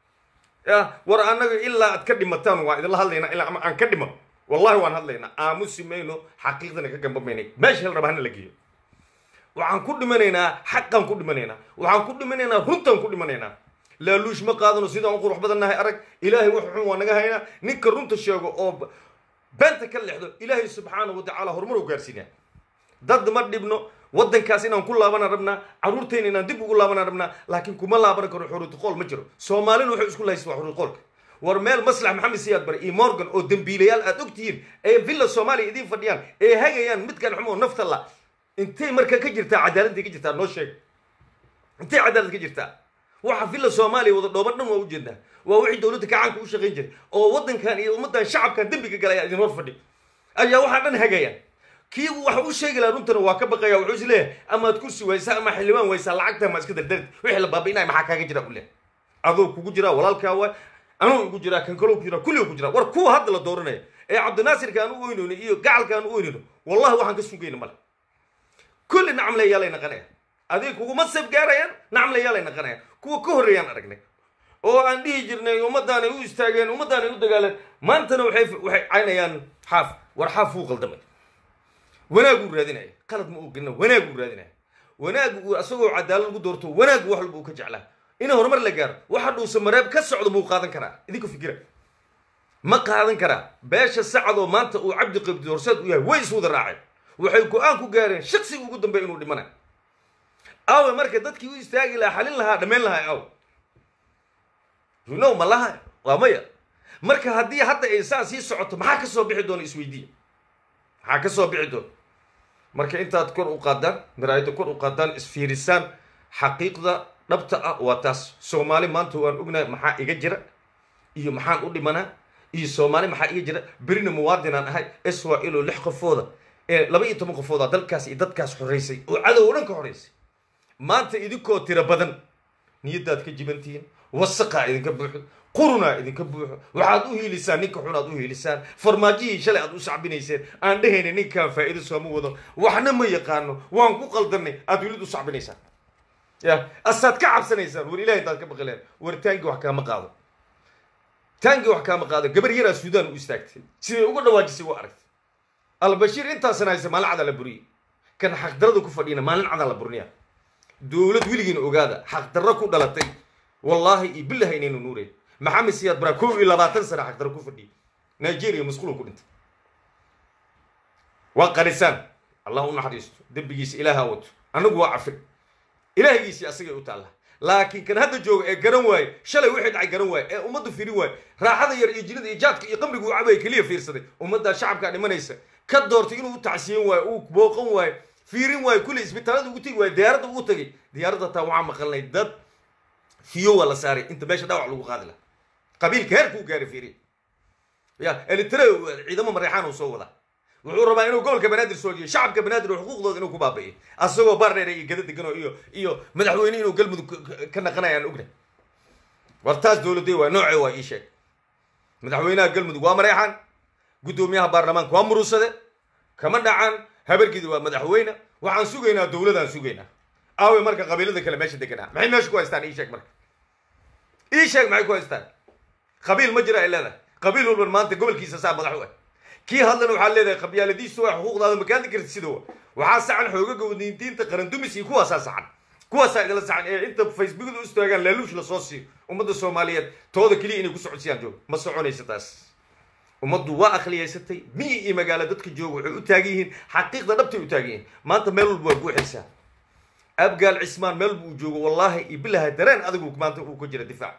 S1: ya war annaga ilaa aad ka dhimataan waa idinla hadlaynaa ilaa ama aan ka dhiman wallahi waan hadlaynaa aamusi mayno xaqiiqdana ka gamba maynay meesha hel raba hana la geeyo waxaan ku dhimanaynaa xaqaan ku dhimanaynaa waxaan ku dhimanaynaa runtaan ku dhimanaynaa laaluush ma qaadano sidaan u qurux badan nahay arag ilaahay wax xun waa naga haynaa ninka runta sheego oo beenta ka leexdo ilaahay subxaana wa tacaala horumar u gaarsiinaa dad ma dhibno waddankaas inaan ku laabana rabnaa carruurtayna inaan dib ugu laabana rabnaa laakiin kuma laaban karo xuruutiqool ma jiro soomaalina waxay isku lahaysa waa xuruutiqoolka war meel maslax maxamed siyaad bare iyo morgan oo dembiilayaal aad ogtihiin ee villa soomaaliya idiin fadhiyaan ee hagayaan midkan xumo nafta la intay marka ka jirtaa cadaaladday ka jirtaa noo sheeg intay cadaalad ka jirtaa waxa villa soomaaliya wada dhooban dhan waa ujeednaa waa wixii dowladda kacaanka u shaqayn jiray oo waddankan iyo ummaddan shacabkan dembiga galaya idin hor fadhi ayaa waxaa dhan hagayaan kii waxa u sheegi lahaa runtana waa ka baqaya wuxuu is leeyahay amaad kursi waysaa ama xildhibaan waysaa lacagta ma iska dardari wixii la baabi'inaya maxaa kaaga jira u leeyahay adoo kugu jiraa walaalkaa waay anuu igu jiraa kan kaloo ku jiraa kulliga ku jiraa war kuwa hadda la dooranaya ee cabdinaasirka aan u oynayno iyo gacalka aan u oynayno wallahi waxaan ka sugayna male kulli nacamlayaalay naqanaya adig kuguma sab gaarayaan nacamlayaalay naqanayaan kuwa ka horreeyaan aragnay oo aan dhihi jirnay ummaddaanay u istaageen ummaddaanay u dagaaleen maantana waxay waxay caynayaan xaaf war xaaf wuu qaldamay wanaaguu raadinaya qalad ma ogana wanaaguu raadinaya wanaagu asagoo cadaalad lagu doorto wanaagu wax walba uu ka jeclaa in horumar la gaaro waxa dhuusa mareeb ka socdo muu qaadan karaa idinku fikira ma qaadan karaa beesha sacadoo maanta uu cabdi qabdi horseed u yahay way iswada raaceen waxay go-aan ku gaareen shaksiga ugu dambeeya inuu dhimanayo awe marka dadkii u istaagi lahaa xalin lahaa dhammayn lahaa aw you know ma laha waa maya marka haddii hadda ay saa sii socoto maxaa ka soo bixi doona isweydiiya maxaa ka soo bixi doona marka intaad kor u qaadaan maraayadda kor u qaadaan isfiirisaan xaqiiqda dhabta ah waa taas soomaali maanta waan ognahay maxaa iga jira iyo maxaan u dhimanaa iyo soomaali maxaa iga jira berina muwaadinaan ahay israel oo lix qofooda ee laba iyo toban qofooda dalkaas iyo dadkaas xoreysay oo cadow o dhan ka xoreysay maanta idinkoo tiro badan niyaddaad ka jibantihiin wasaqaa idinka buuxo qurunaa idinka buuxo waxaad u hiilisaan ninka xun aad u hiilisaan farmaajihii shalay aad u sacbinayseen aan dhehayna ninkaan faa'iido sooma wado waxna ma yaqaano waan ku qaldanay aad welid u sacbinaysaan ya asaad ka cabsanaysaan war ilahay intaad ka baqileen war taangi wax kaama qaado taangi wax kaama qaado gabar yaraa suudaan u istaagtay siday uga dhawaajisay waa aragtay albashiir intaasan haysa maalin cadaa la buriyey kan xaqdarada ku fadhiyana maalin cadaa la burniya dowlad weligiina ogaada xaqdarro ku dhalatay wallaahi iyo billahi inaynu nuureen maxamed siyaad baraa kow iyo labaatan sana xaqdarro ku fadhiyay nigeria masquulo ku dhintay waa qarisaan allah u naxariisto dembigiisa ilaaha wato annagu waa cafir ilaahigiisii asagay u taalla laakiin kan hadda jooga ee garan waaye shalay wixii dhacay garan waaye ee ummaddu firin waaye raaxada yar iyo jinada iyo jaadka iyo qamrigu u cabaya keliya fiirsaday ummaddaa shacabkaa dhimanaysa ka doortay inuu u tacsiyen waayo uu booqan waayo fiirin waayo kulli isbitaalada ugu tegi waayo diyaaradda ugu tegay diyaaradda taa waxaa maqalnay dad fiyo waa la saaray inta meesha dhawac lagu qaadi laha qabiilka heerkuu gaaray fiiriya ya elitre ciidamo mareexaan uu soo wadaa wuxuu rabaa inuu gobolka banaadir soo jiyo shacabka banaadir oo xuquuqdooda inuu ku baabi'iyo asagoo baardheer iyo gada deganoo iyo iyo madaxweyne inuu galmudug ka naqanayaan ogna war taas dowladday waa noocee waa ii sheeg madaxweynaha galmudug waa mareexaan guddoomiyaha baarlamaanka waa muruusade kama dhacaan habargidi waa madaxweyne waxaan sugaynaa dowladaan sugaynaa aawe marka qabiilada kale meesha deganaa maxay meesha ku haystaan ii sheeg marka ii sheeg maxay ku haystaan qabiil ma jira ay leedahay qabiil walban maanta gobolkiisa saa madax u ah kii hadlana waxaa leedahay qabyaaladiisu waa xuquuqdaada makaadi karti sida wa waxaa sacan xoogaga wadniintiinta qarandumis iyo kuwaasaa sacan kuwaasaa idila sacan ee inta facebookda u istaagaan laaluush lasoo siiyo ummadda soomaaliyeed tooda keliya inay ku socodsiyaan joog ma soconaysa taas ummaddu waa akhliyaysatay miyi iyo magaalo dadka jooga waxay u taagan yihiin xaqiiqda dhabtay u taagan yihiin maanta meel walba waa guuxaysaa abgaal cismaan meel walba uu joogo wallaahi iyo bilaha dareen adigu maanta uu ka jira difaac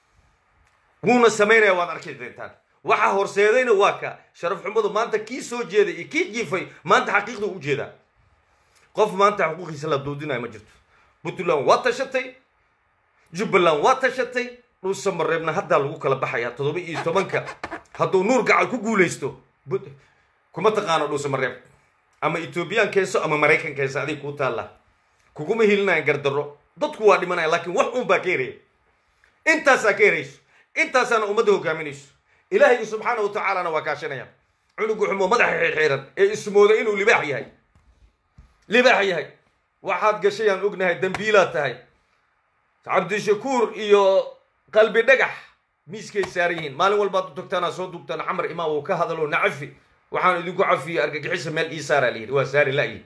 S1: wuuna samaynaya waad arki doontaan waxa horseedayna waa ka sharaf xumadu maanta kii soo jeeday iyo kii jiifay maanta xaqiiqda u jeedaa qof maanta xuquuqiisa la doodinayo ma jirto puntland waa tashatay jubbaland waa tashatay dhuusa mareebna haddaa lagu kala baxaya toddoba iyo tobanka hadduu nuur gacal ku guulaysto kuma taqaano dhuusa mareeb ama ethoobiyan keenso ama maraykan keenso adig kuu taalla kuguma hilinayan gardarro dadku waa dhimanaya laakiin wax uun baa ka heraya intaasaa ka herayso intaasaana ummadda hogaaminayso ilaahay subxaana wa tacaalana waa kaashanaya cunugu xumo madaxa xirxiiran ee ismooda inuu libaax yahay libaax yahay waxaad gashayaan ognahay dambiilaad tahay cabdishakuur iyo qalbi dhagax miiskay saaran yihiin maalin walbaad u tagtaana soo dugtaan camar imaam uu ka hadalo nacafi waxaan idinku cafiye argagixisa meel ii saaraa la yidhi waa saari la'yi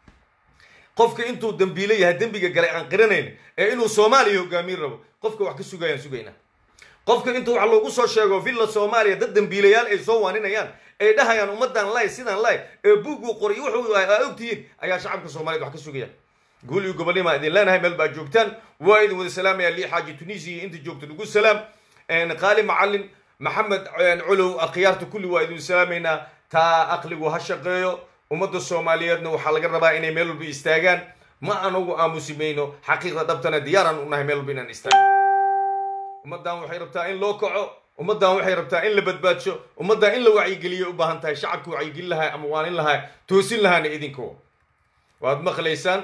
S1: qofka intuu dambiilo yahay dembiga galay aan qiranayn ee inuu soomaaliya hogaamin rabo qofka wax ka sugayaan sugaynaa qofka intuu wax loogu soo sheego villa soomaaliya dad dambiilayaal ay soo waaninayaan ay dhahayaan ummadan lay sidaan lay ee buuguu qoray wuxuu aa ogtihiin ayaa shacabka soomaaliyed wax ka sugaya guul iyo gobolnima idin leenahay meel baa joogtaan waa idin wada salaamaya lii xaaji tunisiya inta joogta nagu salaam qaali macalin maxamed colow akhyaarta kulli waa idin salaamaynaa taa aqligu ha shaqeeyo ummadda soomaaliyeedna waxaa laga rabaa inay meel walba istaagaan ma anagu aamusimayno xaqiiqda dhabtana diyaaraan unahay meel walba inaan istaagno ummaddan waxay rabtaa in loo kaco ummaddan waxay rabtaa in la badbaadsho ummaddan in la wacyigeliyo u baahan tahay shacabka wacyigelin lahaa ama waanin lahaa toosin lahaana idinko waad maqlaysaan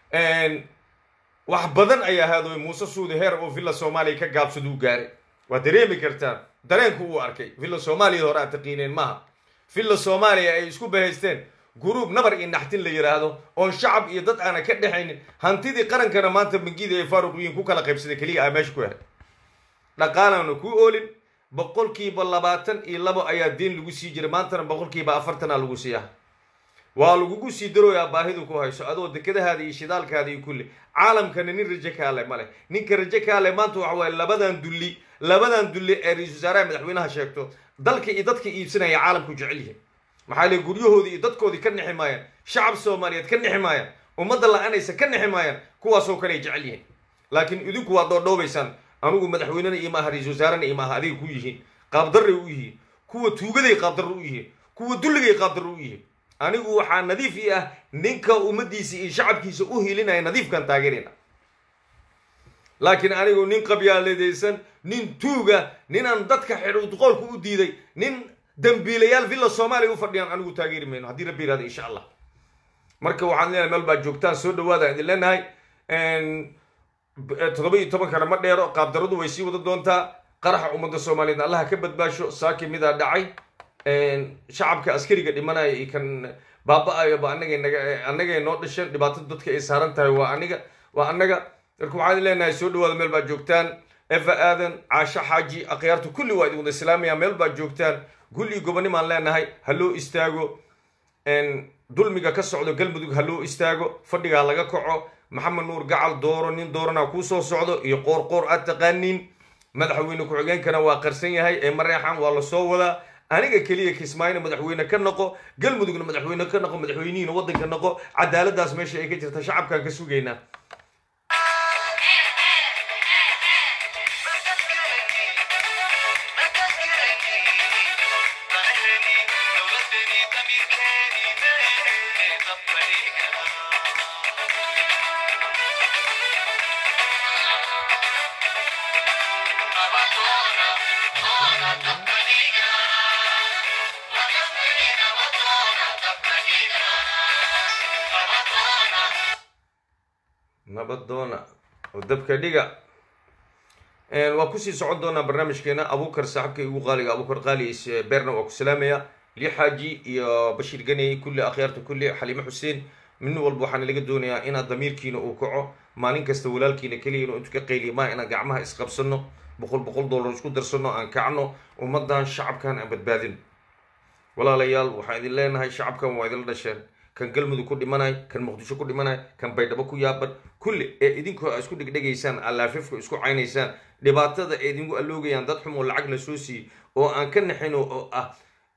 S1: wax badan ayaa haadooy muuse suudi heer oo villa soomaaliya ka gaabsaduu gaaray waad dareemi kartaan dareenku uu arkay villa soomaaliyad hore aad taqiineen maaha villa soomaaliya ay isku bahaysteen guruub nabar iyo naxtin la yidhaahdo oon shacab iyo dad aana ka dhexaynin hantidii qarankana maanta bangida ay faaruqiyiin ku kala qaybsaday keliya aa meesha ku helay dhaqaalaana ku oolin boqolkiiba labaatan iyo labo ayaa deen lagu sii jiray maantana boqolkiiba afartanaa lagu siiyaa waa lagugu sii darooyaa baahidu ku hayso adoo dekadahaada iyo shidaalkaada iyo kulli caalamkana nin rajo kaale male ninka rajo kaale maanta waxa waaye labadan dulli labadan dulli ee ra-isul wasaaraha madaxweynaha sheegto dalka iyo dadka iibsanaya caalamku jecel yihin maxaa le guryahoodii iyo dadkoodii ka nixi maayaan shacab soomaaliyeed ka nixi maayaan ummadda la-anaysa ka nixi maayaan kuwaasoo kale ay jecel yihiin laakiin idinku waad dhoodhoobaysaan anugu madaxweynena iyo maaha ra-isul wasaarena iyo maaha adiga ku yihiin qaabdarray u yihiin kuwa tuugaday qaabdarro u yihiin kuwa dulligay qaabdarro u yihiin anigu waxaa nadiif ii ah ninka ummaddiisa iyo shacabkiisa u hilinaya nadiifkan taageerina laakiin anigu nin qabyaaladaysan nin tuuga ninaan dadka xidhuudqoolka u diiday nin dambiilayaal villa soomaaliya u fadhiyaan anigu taageeri mayno haddii rabbi yirahdo insha allah marka waxaan leenahay meel baad joogtaan soo dhawaada idin leenahay toddoba iyo tobankana ma dheero qaabdaradu way sii wada doontaa qaraxa ummadda soomaaliyeed allaha ka badbaasho saaki midaa dhacay shacabka askariga dhimanaya iyo kan baaba-ayaba anagay naga annagay noo dhasheen dhibaatada dadka ay saaran tahay waa aniga waa annaga marka waxaan leenahay soo dhawaada meel baad joogtaan eva aadan caasho xaaji akhyaarta kulli waa idin wada islaamaya meel baad joogtaan gul iyo gobonimaan leenahay ha loo istaago dulmiga ka socdo galmudug ha loo istaago fadhigaa laga kaco maxamed nuur gacal dooro nin doorana kuu soo socdo iyo qoor qoor aad taqaaniin madaxweyne ku-xigeenkana waa qarsan yahay ee mareexan waa lasoo wadaa aniga keliya kismaayona madaxweyne ka noqo galmudugna madaxweyne ka noqo madaxweynihiina waddanka noqo cadaaladaas meesha ay ka jirta shacabkaan ka sugaynaa nabadoona oo dabka dhiga waa kusii socon doonaa barnaamijkeena abuukar saaxibka igu qaaliga abuukar qaali beerna waa ku salaamaya li xaaji iyo bashiir ganey kulli akhyaarta kulli xaliime xuseen min walba waxaana laga doonayaa inaad damiirkiina uu kaco maalin kasta walaalkiina keliya inuu intu ka qayliya maa inaan gacmaha isqabsano boqol boqol dollar isku darsano aan kacno ummadan shacabkan aan badbaadino walaalayaal waxaan idin leenahay shacabkan waa idinla dhasheen kan galmudug ku dhimanay kan muqdisho ku dhimanay kan baydhabo ku yaaban kulli ee idinkoo a isku dhegdhegaysaan allaafifka isku caynaysaan dhibaatada ee idinku alloogayaan dad xum oo lacag la soo siiyey oo aan ka naxin oo ah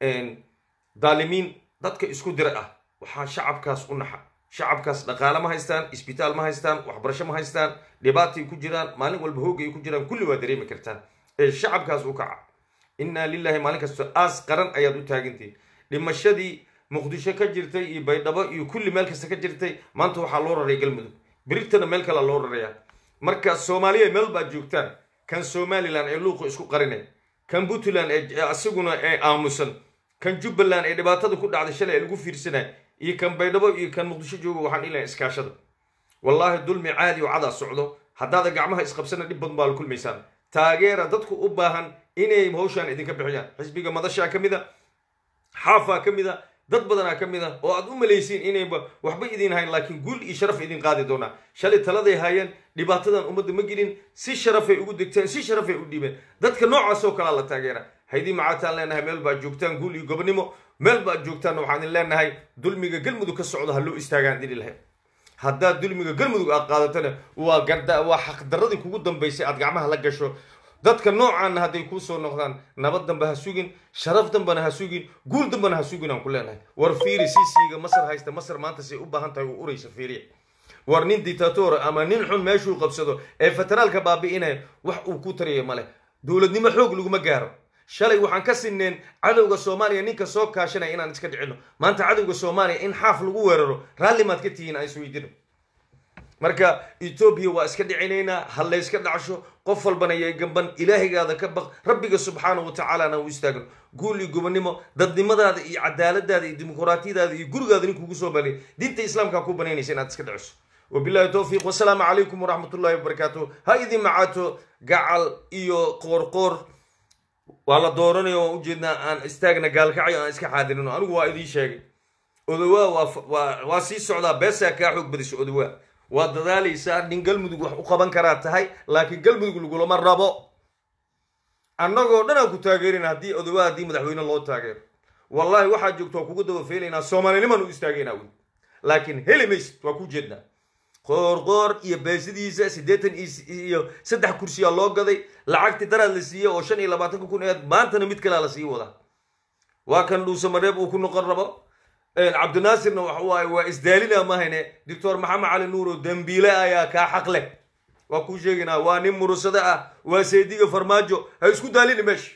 S1: daalimiin dadka isku dira ah waxaa shacabkaas u naxa shacabkaas dhaqaale ma haystaan isbitaal ma haystaan waxbarasho ma haystaan dhibaatay ku jiraan maalin walba hoogay ku jiraan kulli waa dareemi kartaan ee shacabkaas u kaca innaa lilahi maalin kasta aas qaran ayaad u taagantihi dhimashadii muqdisho ka jirtay iyo baydhabo iyo kulli meel kasta ka jirtay maanta waxaa loo raraya galmudug beriktana meel kalea loo rarayaa marka soomaaliya meel baad joogtaan kan somalilan ee luuqa isku qarinay kan puntland ee asiguna ee aamusan kan jubbaland ee dhibaatada ku dhacday shalay ee lagu fiirsanay iyo kan baydhabo iyo kan muqdisho jooga waxaan ilahay iskaashada wallaahi dulmi caadi oo cadaa socdo haddaada gacmaha isqabsana dhib badan baa la kulmaysaan taageera dadku u baahan inay hawshaan idinka bixiyaan xisbiga madashaa ka mid a xaafaa ka mid a dad badanaa ka mid a oo aad u malaysiin inayba waxba idin hayn laakiin guul iyo sharaf idin qaadi doonaa shalay taladay haayeen dhibaatadan ummadda ma gelin si sharafay ugu degteen si sharafay u dhiibeen dadka noocaas oo kalea la taageera haydii macaataan leenahay meel baad joogtaan guul iyo gobonimo meel baad joogtaan waxaan idin leenahay dulmiga galmudug ka socdo ha loo istaagaan dili lahayd haddaad dulmiga galmudug aad qaadatana waa garda waa xaqdaradii kugu dambaysay aad gacmaha la gasho dadka noocaana hadday kuu soo noqdaan nabad damba ha sugin sharaf dambana ha sugin guul dambana ha sugin aan ku leenahay war fiiri sisiga masar haysta masar maanta say u baahan tahay u uraysa fiiriya war nin dictator ama nin xun meeshuu qabsado ee federaalka baabi'inaya wax uu ku tariya male dowladnimo xoog laguma gaaro shalay waxaan ka sineen cadowga soomaaliya ninka soo kaashanaya inaan iska dhicino maanta cadowga soomaaliya in xaaf lagu weeraro raalli maad ka tihiin aan isweydino marka etoobiya waa iska dhicinaynaa ha layska dhacsho qof walbana yay gamban ilaahaygaada ka baq rabbiga subxaanahu watacaalana u istaagno guul iyo gobonimo dadnimadaada iyo cadaaladaada iyo dimuquraatiyadaada iyo gurigaada nin kugu soo balay diinta islaamkaa ku banaynaysa inaad iska dhiciso wabillahi towfiiq wasalaamu calaykum waraxmat ullahi wabarakaatu ha idin macaato gacal iyo qoorqoor waa la dooranayo waan ujeednaa aan istaagna gaalkacyo aan iska xaadirino anigu waa idiin sheegay odowaa waa waa sii socdaa beesaa kaa xoog badisha odowaa waa dadaalaysaa nin galmudug wax u qaban karaa tahay laakiin galmudug lagulama rabo annagoo dhan aan ku taageerina haddii odowaa haddii madaxweyne loo taageero wallahi waxaa joogta waa kugu daba feelaynaa soomaalinimaan u istaagaynaa wey laakiin heli maysid waa ku jeednaa qoorqoor iyo beesidiisa siddeetan iyo saddex kursiyaa loo gaday lacagtii daraad la siiyey oo shan iyo labaatanka kun eed maantana mid kalea la sii wadaa waa kan dhuuse mareeb uu ku noqon rabo cabdinaasirna waxa waaye waa isdaalina mahayne doctor maxamed cali nuuro dembiile ayaa kaa xaq leh waa kuu sheegaynaa waa nin murusade ah waa saydiga farmaajo ha isku daalini meesha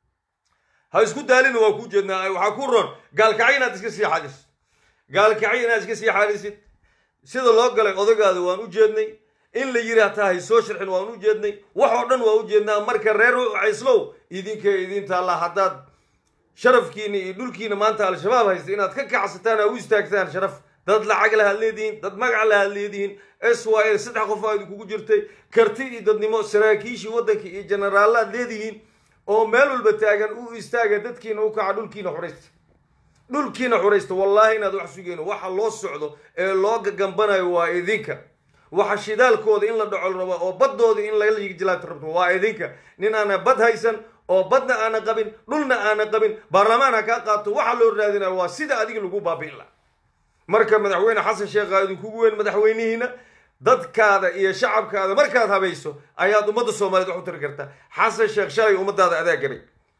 S1: ha isku daalina waa kuu jeednaa waxaa ku ron gaalkacyo inaad iska sii xadisid gaalkacyo inaad iska sii xadisid sida loo galay odagaada waan u jeednay in la yiri hataa hay soo sharxin waan u jeednay wax oo dhan waa u jeednaa marka reer cayslow idinka idin taallaa haddaad sharafkiina iyo dhulkiina maanta al-shabaab haysta inaad ka kacsataan aa u istaagtaan sharaf dad lacag lahaad leedihiin dad magac lahaad leedihiin s y l saddex qof aa idinkugu jirtay karti iyo dadnimo saraakiishii waddanka iyo jenaraalaad leedihiin oo meel walba taagan u istaaga dadkiina u kaca dhulkiina xuraysta dhulkiina xuraysta wallaahi inaad wax sugeyno waxa loo socdo ee loo gagambanayo waa idinka waxa shidaalkooda in la dhacol rabo oo baddooda in laga jilaata rabto waa idinka nin aana bad haysan oo badna aana qabin dhulna aana qabin baarlamaan ha kaa qaato waxa loo raadinaya waa sida adiga lagu baabi'in laha marka madaxweyne xasan sheekha idinkugu weyn madaxweynihiina dadkaada iyo shacabkaada markaad habayso ayaad ummadda soomaaliyeed wax u tari kartaa xasan sheekh shalay ummadaada adaa garay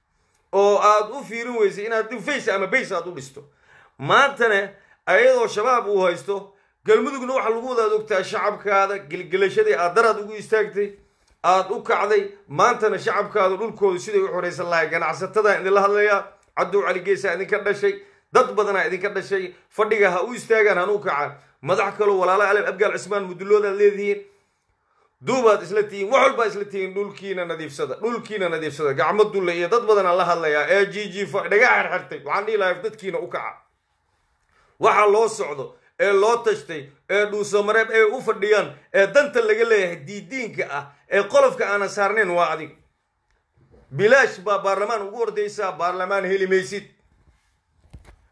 S1: oo aad u fiirin weysay inaad face ama bays aad u dhisto maantana ayadoo shabaab uu haysto galmudugna waxaa lagu wadaad ogtaa shacabkaada gelgelashadii aad daraad ugu istaagtay aad u kacday maantana shacabkaada dhulkooda siday u xoraysan lahay ganacsatada idinla hadlayaa cabdow cali geesaa idinka dhashay dad badanaa idinka dhashay fadhiga ha u istaagaan hanu kacaan madax kaloo walaala aleb abgaal cismaan muduloodaad leedihiin duubaad isla tihiin wax walbaa isla tihiin dhulkiina nadiifsada dhulkiina nadiifsada gacmo dulle iyo dad badanaa la hadlayaa ee g g dhaga xerxertay waxaan dhihi lahay dadkiina u kaca waxa loo socdo ee loo tashtay ee dhuusamareeb ee u fadhiyaan ee danta laga leeyahay diidiinka ah ee qolofka aanan saarnayn waa adig bilaash baa baarlamaan ugu ordaysaa baarlamaan heli maysid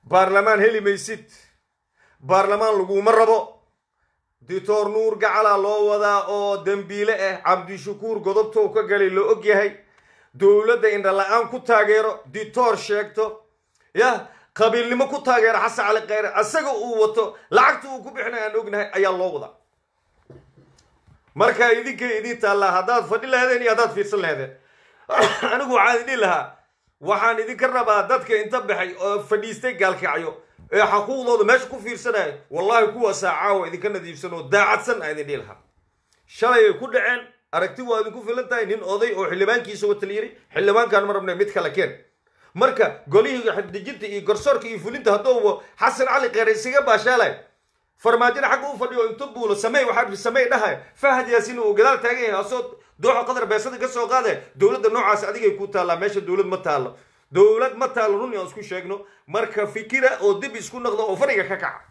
S2: baarlamaan heli maysid baarlamaan laguma rabo dictor nuur gacalaa loo wadaa oo dembiile ah cabdishakuur godobtou ka galay la og yahay dowladda indhala-aan ku taageero dictor sheegto yah qabiilnimo ku taageero xasan cali kheyre asaga uu wato lacagta uu ku bixinay aan ognahay ayaa loo wadaa marka idinkay idin taallaa haddaad fadhi laheedeen iyo haddaad fiirsan laheedeen anigu waxaan idin lahaa waxaan idinka rabaa dadka inta baxay oo fadhiistay gaalkacyo ee xaquuqdooda meesha ku fiirsanaya wallahi kuwaasaa caawa idinka nadiifsan oo daacadsan aan idin dhihi lahaa shalay ay ku dhaceen aragti waa idinku filan tahay nin oday oo xildhibaankiisa wata la yiri xildhibaankaan ma rabnay mid kale keen marka golihii xadijinta iyo garsoorka iyo fulinta haddouba xasan cali kheyre isaga baashaalay farmaajina xagga u fadhiyo inta buulo samey waxaa samey dhahay fahad yaasin uu gadaal taagan yahay asoo dooxa qadar beesada ka soo qaadaya dowladda noocaas adigay ku taallaa meesha dowlad ma taallo dowlad ma taallo run aan isku sheegno marka fikira oo dib isku noqdo oo fadhiga ka kaca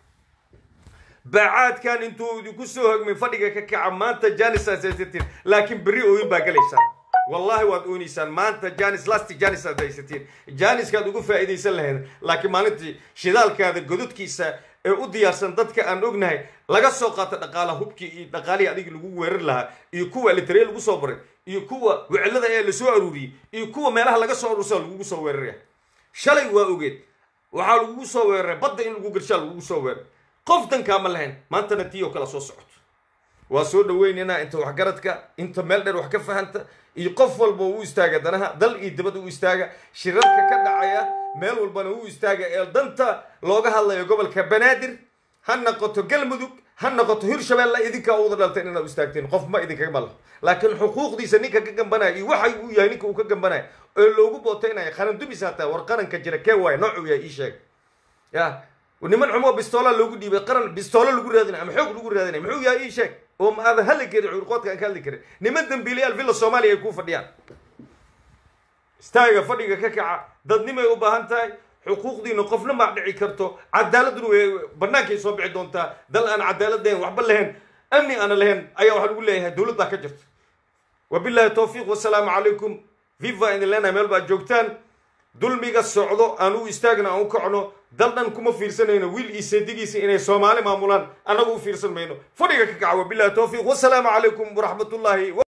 S2: bacaadkan intuu idinku soo hogmay fadhiga ka kaca maanta janis aad haysatiin laakiin berri ooyin baa galaysaan wallahi waad ooneysaan maanta janis lasti janis aad haysatiin janiskaad ugu faa'iidaysan lahayd laakiin maalintii shidaalkaada gododkiisa ee u diyaarsan dadka aan ognahay laga soo qaato dhaqaala hubkii iyo dhaqaalihii adigi lagu weerar lahaa iyo kuwa litaree lagu soo baray iyo kuwa wicilada ee lasoo aruuriyey iyo kuwa meelaha laga soo aruursa lagugu soo weeraraya shalay waa ogeed waxaa lagugu soo weeraray badda in lagu garshaa lagugu soo weeraray qof dankaa ma lahayn maantana tii oo kale soo socoto waa soo dhaweynaynaa inta waxgaradka inta meel dheer wax ka fahanta iyo qof walba u istaaga danaha dal iyo dibad u istaaga shirarka ka dhacaya meel walbana u istaaga ee danta looga hadlayo gobolka banaadir ha noqoto galmudug ha noqoto hirshabeelle idinkaa uwada dhalteen inaad u istaagteen qof ma idinkaga malaho laakiin xuquuqdiisa ninka ka gambanaya iyo waxa uu yahay ninka uu ka gambanaya oo loogu bootaynaya qaran dumis hataa war qaranka jira kee waaya noocuu yahay ii sheeg ya niman xumoo bistoola loogu dhiibay qaran bistoolo lagu raadinay ama xoog lagu raadinay muxuu yahay ii sheeg oo ma aadan hadli karin curqoodka aan ka hadli karin niman dambiilayaal villa soomaaliya ay kuu fadhiyaan istaaga fadhiga ka kaca dadnimay u baahan tahay xuquuqdiina qofna maa dhici karto cadaaladuna way bannaankay soo bixi doontaa dal aan cadaalad lahayn waxba lahayn amni aana lahayn ayaa waxaa lagu leeyahay dowlad baa ka jirta wabillahi towfiiq wasalaamu calaykum viva idin leenahay meel baad joogtaan dulmiga socdo aan u istaagna aan u kacno dal dhan kuma fiirsanayno wiil iyo seedigiisa inay soomaali maamulaan annagu u fiirsan mayno fadhiga ka kaca wabillahi towfiiq wasalaamu calaykum waraxmatullaahi